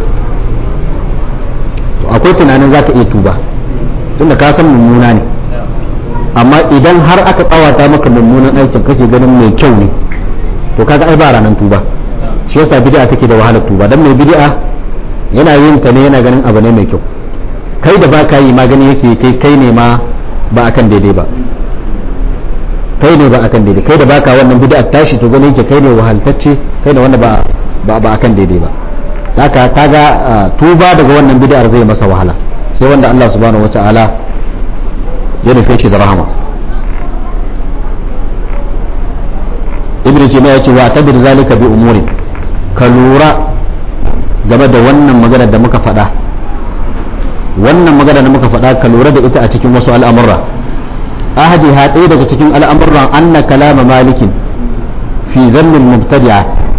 to akwai tunanin zaka iya tuba tunda ka san mummuna ne amma idan har aka kawata maka mummunan aikin kake ganin mai kyau ne to kaga ai ba ranar tuba shi yasa bid'a take da wahalar tuba dan mai bid'a yana yin ta ne yana ganin abu ne mai kyau kai da baka yi magani yake kai kai ne ma ba akan daidai ba kai ne ba akan daidai kai da baka wannan bid'a tashi to gani yake kai ne wahaltacce kai ne wanda ba ba ba akan daidai ba haka kaga tuba daga wannan bid'ar zai masa wahala sai wanda Allah subhanahu wataala ya nufe shi da rahama ibn jami'a ya ce wa tabir zalika bi umurin ka lura game da wannan magana da muka faɗa wannan magana da muka faɗa ka lura da ita a cikin wasu al'amurra ahadi ha ɗaya daga cikin al'amurran anna kalama malikin fi zannin mubtadi'a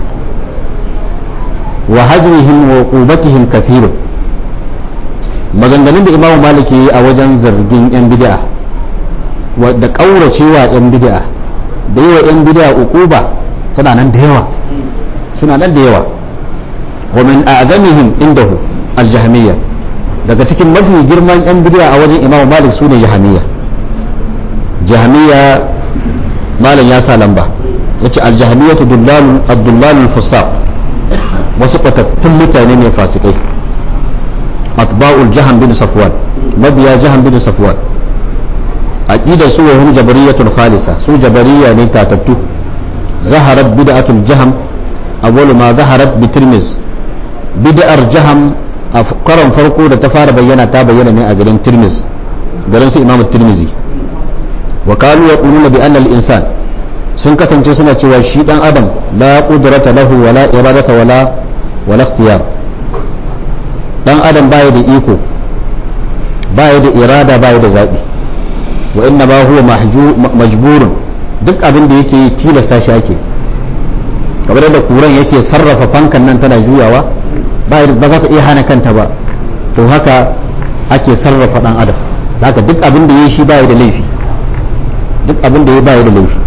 wa hajrihim wa qubatihim kathirun maganganun da imamu maliki yi a wajen zargin yan bid'a da kauracewa yan bid'a da yi wa yan bid'a uquba suna nan da yawa suna nan da yawa wa min a'zamihim indahu al-jahmiyya daga cikin mafi girman yan bid'a a wajen imamu malik sune jahmiyya jahmiyya malam ya sa lamba yace al-jahmiyyatu dullalun ad-dullalul fusaq wasu kwatattun mutane ne fasikai atba'ul jahan bin safwan mabiya jahan bin safwan aqidar su wahum jabariyatun khalisa su jabariya ne tatattu zaharat bid'atul jaham awwalu ma zaharat bi tirmiz bid'ar jaham a karon farko da ta fara bayyana ta bayyana ne a garin tirmiz garin su imamu tirmizi wa kanu yaquluna bi anna al-insan sun kasance suna cewa shi dan adam la qudrata lahu wala iradata wala wala ikhtiyar dan adam baya da iko baya da irada baya da zabi wa inna ma huwa majburun duk abin da yake yi tilasta shi ake kamar da kuran yake sarrafa fankan nan tana juyawa ba za ta iya hana kanta ba to haka ake sarrafa dan adam haka duk abin da ya shi baya da laifi duk abin da ya baya da laifi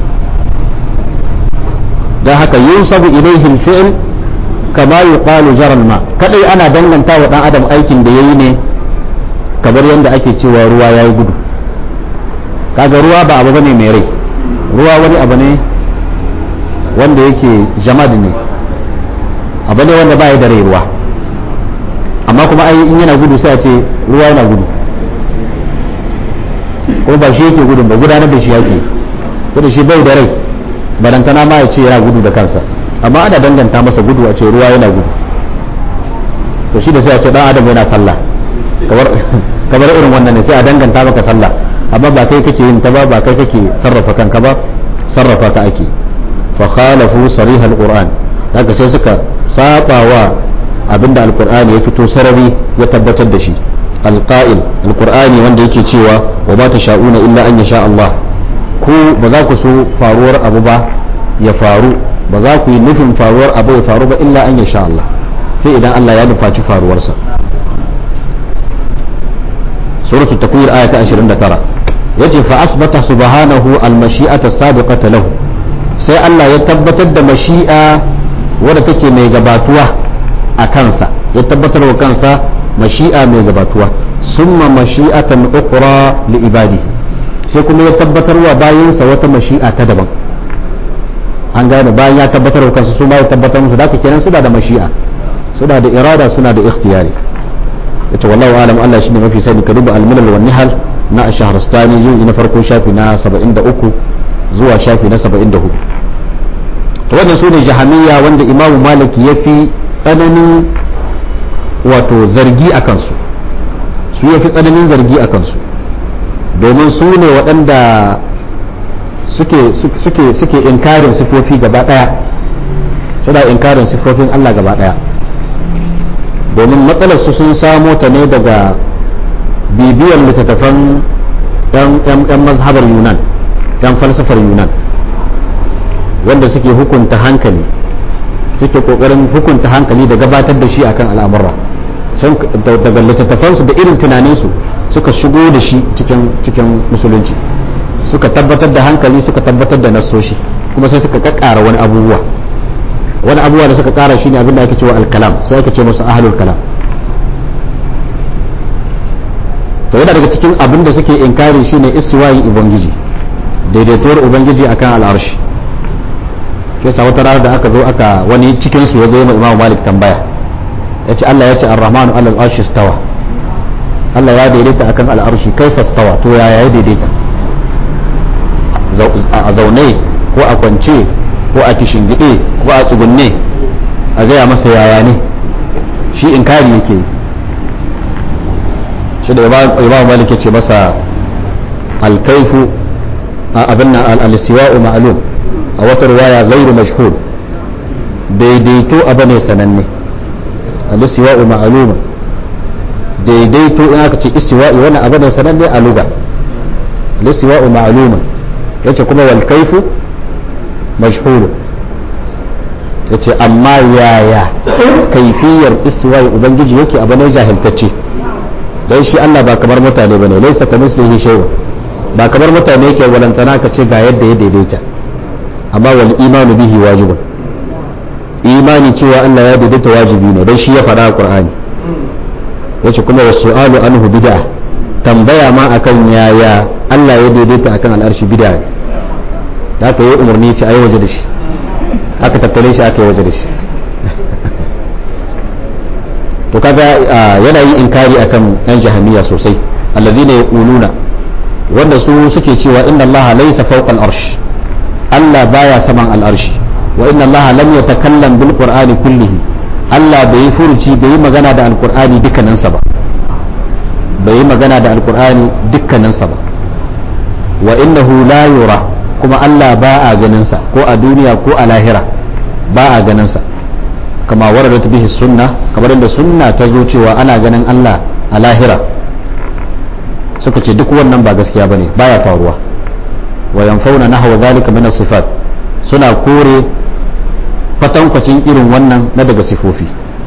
don haka yunsabu ilaihi fi'l kama yuqalu jaral ma kadai ana danganta wa dan adam aikin da yayi ne kamar yadda ake cewa ruwa yayi gudu kaga ruwa ba abu bane mai rai ruwa wani abu ne wanda yake jamad ne abu ne wanda baya da rai ruwa amma kuma ai in yana gudu sai a ce ruwa yana gudu ko ba shi yake gudun ba gudanar da shi yake to da shi bai da rai barantana ma ya ce yana gudu da kansa amma ana danganta masa gudu a ce ruwa yana gudu to shi da sai a ce dan adam yana sallah kamar irin wannan ne sai a danganta maka sallah amma ba kai kake yin ta ba ba kai kake sarrafa kanka ba sarrafa ka ake fa khalafu sarih alquran haka sai suka saba wa abinda alqur'ani ya fito sarari ya tabbatar da shi alqa'il alqur'ani wanda yake cewa wa ma tasha'una illa an yasha Allah ku ba za ku so faruwar abu ba ya faru ba za ku yi nufin faruwar abu ya faru ba illa an yasha Allah sai idan Allah ya nufaci faruwarsa suratul takwir aya ta 29 yace fa asbata subhanahu almashi'ata sabiqata lahu sai Allah ya tabbatar da mashi'a wadda take mai gabatuwa a kansa ya tabbatar wa kansa mashi'a mai gabatuwa summa mashi'atan ukhra li ibadihi sai kuma ya tabbatar wa bayinsa wata mashi'a ta daban an gane bayan ya tabbatar wa kansa su ma ya tabbatar musu da kenan suna da mashi'a suna da irada suna da ikhtiyari ita wallahu alam Allah shine mafi sani ka duba al-milal wan nihal na ash-shahrastani juzi na farko shafi na 73 zuwa shafi na 74 to wannan su ne jahamiyya wanda imamu malik ya fi tsananin wato zargi a kansu su ya fi tsananin zargi a kansu domin su ne waɗanda suke suke suke inkarin sifofi gaba ɗaya suna inkarin sifofin Allah gaba ɗaya domin matsalar su sun samo ta ne daga bibiyar littattafan yan mazhabar yunan yan falsafar yunan wanda suke hukunta hankali suke kokarin hukunta hankali da gabatar da shi akan al'amura daga littattafansu da irin tunaninsu suka shigo da shi cikin musulunci suka tabbatar da hankali suka tabbatar da nassoshi kuma sai suka kakkara wani abubuwa wani abubuwa da suka kara shine abin da ake cewa alkalam sai ake ce musu ahlul kalam to yana daga cikin abin da suke inkari shine istiwayin ubangiji daidaituwar ubangiji akan al'arshi ke sa wata rana da aka zo aka wani cikin su ya zo ma imamu malik tambaya ya ce Allah ya ce ar-rahmanu alal arshi stawa Allah ya daidaita akan al'arshi kaifa stawa to yaya ya daidaita a zaune ko a kwance ko a kishingide ko a tsugunne a gaya masa yaya ne shi inkari yake shi da imamu malik ya ce masa alkaifu abin nan al-istiwa'u ma'lum a wata ruwaya gairu mashhur daidaito abu ne sananne al-istiwa'u ma'luma daidaito in aka ce istiwa'i wannan abu ne sananne a luga al-istiwa'u ma'luma yace kuma wal kaifu mashhur yace amma yaya kaifiyar istiwa'i ubangiji yake abu ne jahiltacce dan shi Allah ba kamar mutane bane laysa kamislihi shay'un ba kamar mutane yake walantana ka ce ga yadda ya daidaita amma wal imanu bihi wajibun imani cewa Allah ya daidaita wajibi ne dan shi ya faɗa a Qur'ani yace kuma wasu'alu anhu bid'a tambaya ma akan yaya Allah ya daidaita akan al'arshi bid'a ne da aka yi umarni ce ayi waje da shi aka tattale shi aka yi waje da shi to kaga yana yi inkari akan yan jahamiya sosai allazina yaquluna wanda su suke cewa inna Allah laysa fawqa al-arsh Allah baya saman al-arshi wa inna Allah lam yatakallam bil qur'ani kullihi Allah bai yi furuci bai yi magana da alqur'ani dukkaninsa ba bai yi magana da alqur'ani dukkaninsa ba wa innahu la yura kuma Allah ba a ganin sa ko a duniya ko a lahira ba a ganin sa kama waradat bihi sunna kamar inda sunna ta zo cewa ana ganin Allah a lahira suka ce duk wannan ba gaskiya bane baya faruwa wa yanfauna nahwa zalika min sifat suna kore kwatankwacin irin wannan na daga sifofi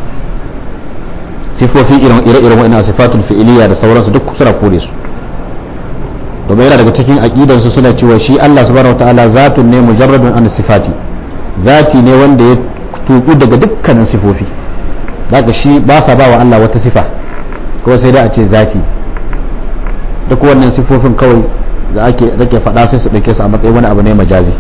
sifofi irin ire-iren wa'ina sifatul fi'iliya da sauransu duk suna kore su domin yana daga cikin aqidan su suna cewa shi Allah subhanahu wataala zatun ne mujarradun an sifati zati ne wanda ya tuku daga dukkanin sifofi daga shi ba sa ba wa Allah wata sifa kawai sai dai a ce zati duk wannan sifofin kawai da ake rake faɗa sai su ɗauke su a matsayin wani abu ne majazi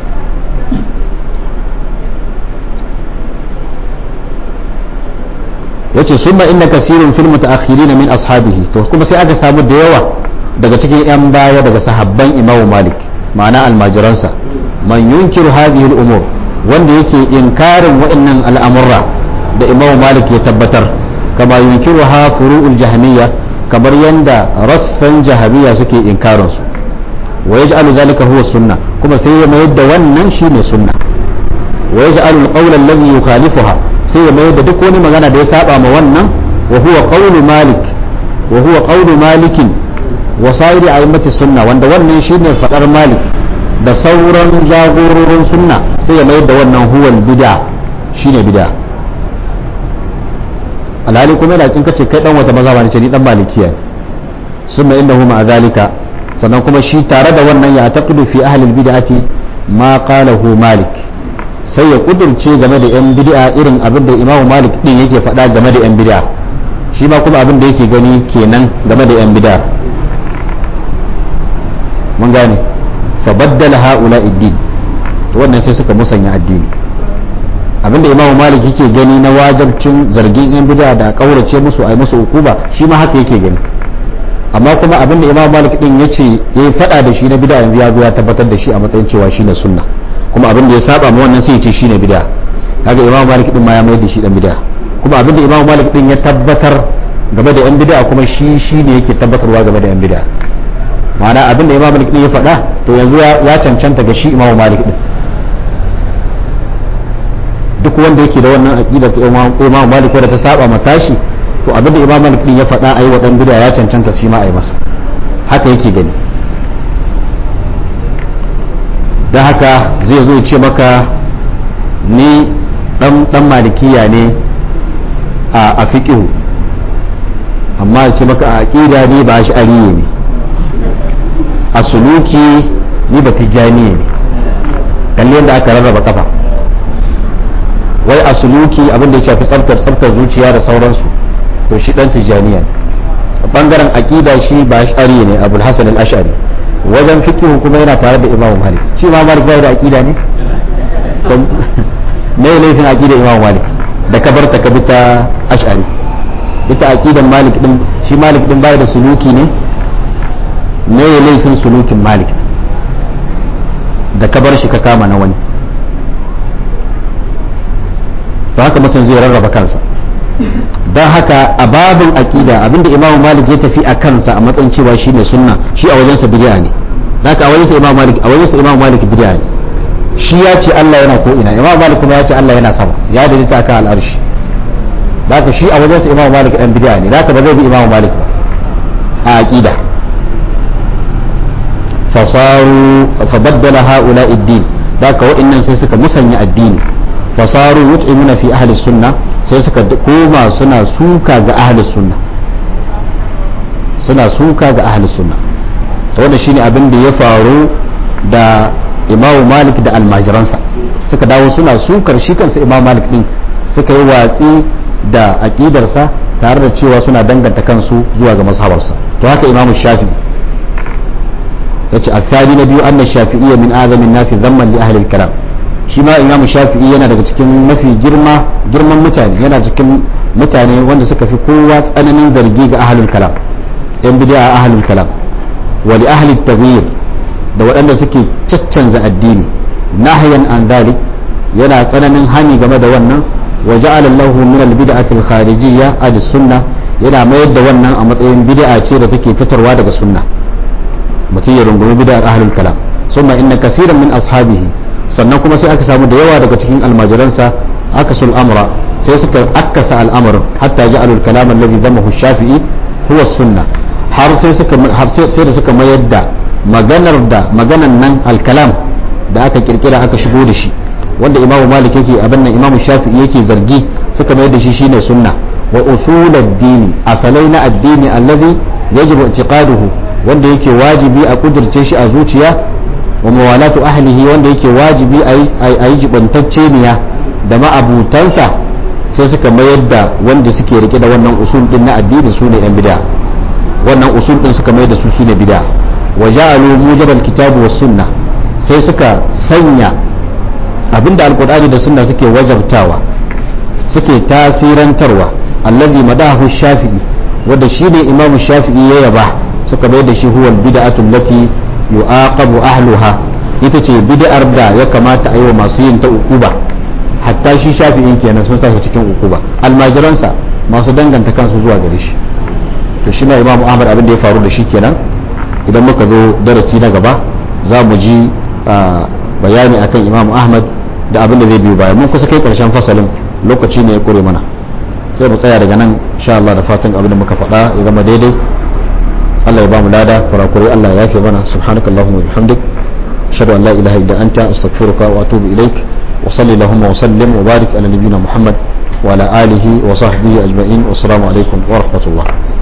yace summa inna kasirun fil mutaakhirin min ashabihi to kuma sai aka samu da yawa daga cikin yan baya daga sahabban Imam Malik ma'ana almajiransa man yunkiru hadhihi al-umur wanda yake inkarin wa'annan al'amurra da Imam Malik ya tabbatar kama yunkiruha furu'ul jahmiyya kamar yanda rassan jahabiyya suke inkarin su wa yaj'alu dhalika huwa sunna kuma sai ya mayar da wannan shine sunna wa yaj'alu al-qawla alladhi yukhalifuha sai ya mayar da duk wani magana da ya saba ma wannan wa huwa qawlu malik wa huwa qawlu malikin wa sa'iri a'immati sunna wanda wannan shine fadar malik da sauran jagororin sunna sai ya mayar da wannan huwal bid'a shine bid'a alhali kuma yana kin kace kai dan wata mazhaba ne ce ni dan malikiya ne summa innahu ma zalika sannan kuma shi tare da wannan ya taqidu fi ahli albid'ati ma qalahu malik sai ya kudurce game da yan bid'a irin abin da imamu malik din yake faɗa game da yan bid'a shi ma kuma abin da yake gani kenan game da yan bid'a mun gane fa baddala haula iddin to wannan sai suka musanya addini abinda imamu malik yake gani na wajabcin zargin yan bid'a da kaurace musu ai musu hukuma shi ma haka yake gani amma kuma abinda imamu malik din yace yayi fada da shi na bid'a yanzu ya zo ya tabbatar da shi a matsayin cewa shine sunna kuma abinda ya saba ma wannan sai ya ce shine bid'a kaga imamu malik din ma ya mai da shi dan bid'a kuma abinda imamu malik din ya tabbatar game da yan bid'a kuma shi shine yake tabbatarwa game da yan bid'a ma'ana abinda imamu malik din ya faɗa to yanzu ya cancanta ga shi imamu malik din duk wanda yake da wannan aqida ta Imam Malik wadda ta saba ma tashi to abinda Imam Malik din ya faɗa ayi wa dan bid'a ya cancanta shi ma ayi masa haka yake gani dan haka zai zo ya ce maka ni dan dan malikiya ne a a fiqhu amma ya ce maka a aqida ne ba shi ariye ne a suluki ni ba tijani ne kalli yadda aka rarraba kafa wai a suluki abin da ya shafi tsaftar tsaftar zuciya da sauransu to shi dan tijaniya ne a bangaren aqida shi ba ash'ari ne abul hasan al-ash'ari wajen fiqh kuma yana tare da imamu malik shi imamu malik bai da aqida ne me ne laifin aqida imamu malik da kabar ta kabita ash'ari ita aqidan malik din shi malik din bai da suluki ne me laifin sulukin malik da kabar shi ka kama na wani to haka mutum zai rarraba kansa don haka a babin aƙida abinda imamu malik ya tafi a kansa a matsayin cewa shi ne sunna shi a wajensa bid'a ne haka a wajensa imamu malik a wajensa imamu malik bid'a ne shi ya ce Allah yana ko ina imamu malik kuma ya ce Allah yana sama ya dalita akan al'arshi haka shi a wajensa imamu malik dan bid'a ne haka ba zai bi imamu malik ba a aƙida fasaru fabaddala ha'ula ad-din haka wa'annan sai suka musanya addini fasaru yut'imuna fi ahli sunna sai suka koma suna suka ga ahli sunna suna suka ga ahli sunna to wannan shine abin da ya faru da Imam Malik da almajiransa suka dawo suna sukar shi kansa Imam Malik din suka yi watsi da aqidarsa tare da cewa suna danganta kansu zuwa ga mazhabarsa to haka Imam Shafi'i yace athani na biyu anna shafi'iyya min azamin nasi zamman li ahli al-kalam shi ma imamu shafi'i yana daga cikin mafi girma girman mutane yana cikin mutane wanda suka fi kowa tsananin zargi ga ahlul kalam yan bid'a ahlul kalam wa li ahli taghyir da waɗanda suke caccanza addini nahyan an dhalik yana tsananin hani game da wannan wa ja'ala Allahu min al-bid'ati al-kharijiyya ad-sunnah yana mayar da wannan a matsayin bid'a ce da take fitarwa daga sunna mutum ya rungumi bid'ar ahlul kalam summa inna kaseeran min ashabihi sannan kuma sai aka samu da yawa daga cikin almajiransa aka sul amra sai suka akasa al'amarin hatta ji alul kalam alladhi damahu shafi'i huwa sunna har sai suka har sai da suka mayar da maganar da maganan nan al-kalam da aka kirkira aka shigo da shi wanda imamu malik yake abin nan imamu shafi'i yake zargi suka mayar da shi shine sunna wa usul ad-dini asalai na addini allazi yajibu i'tiqaduhu wanda yake wajibi a kudirce shi a zuciya wa mawalatu ahlihi wanda yake wajibi a yi jibantacce niya da ma'abutansa sai suka mayar da wanda suke rike da wannan usul din na addini su ne yan bid'a wannan usul din suka mayar da su shine bid'a wa ja'alu mujabal kitabu was sunna sai suka sanya abinda alqur'ani da sunna suke wajabtawa suke tasirantarwa allazi madahu shafi'i wanda shine imamu shafi'i ya yaba suka mayar da shi huwa bid'atu allati yu'aqabu ahluha ita ce bid'ar da ya kamata a yi wa masu yin ta ukuba hatta shi shafi'in kenan sun sashi cikin ukuba almajiransa masu danganta kansu zuwa gare shi to shi na imamu ahmad abin da ya faru da shi kenan idan muka zo darasi na gaba za mu ji bayani akan imamu ahmad da abin da zai biyo baya mun kusa kai karshen fasalin lokaci ne ya kure mana sai mu tsaya daga nan insha Allah da fatan abin da muka faɗa ya zama daidai Allah ya ba mu lada kurakurai Allah ya yafe mana subhanakallahumma wa bihamdik ashhadu an la ilaha illa anta astaghfiruka wa atubu ilaik wa salli allahumma wa sallim wa barik ala nabiyyina muhammad wa ala alihi wa sahbihi ajma'in wa assalamu alaikum wa rahmatullah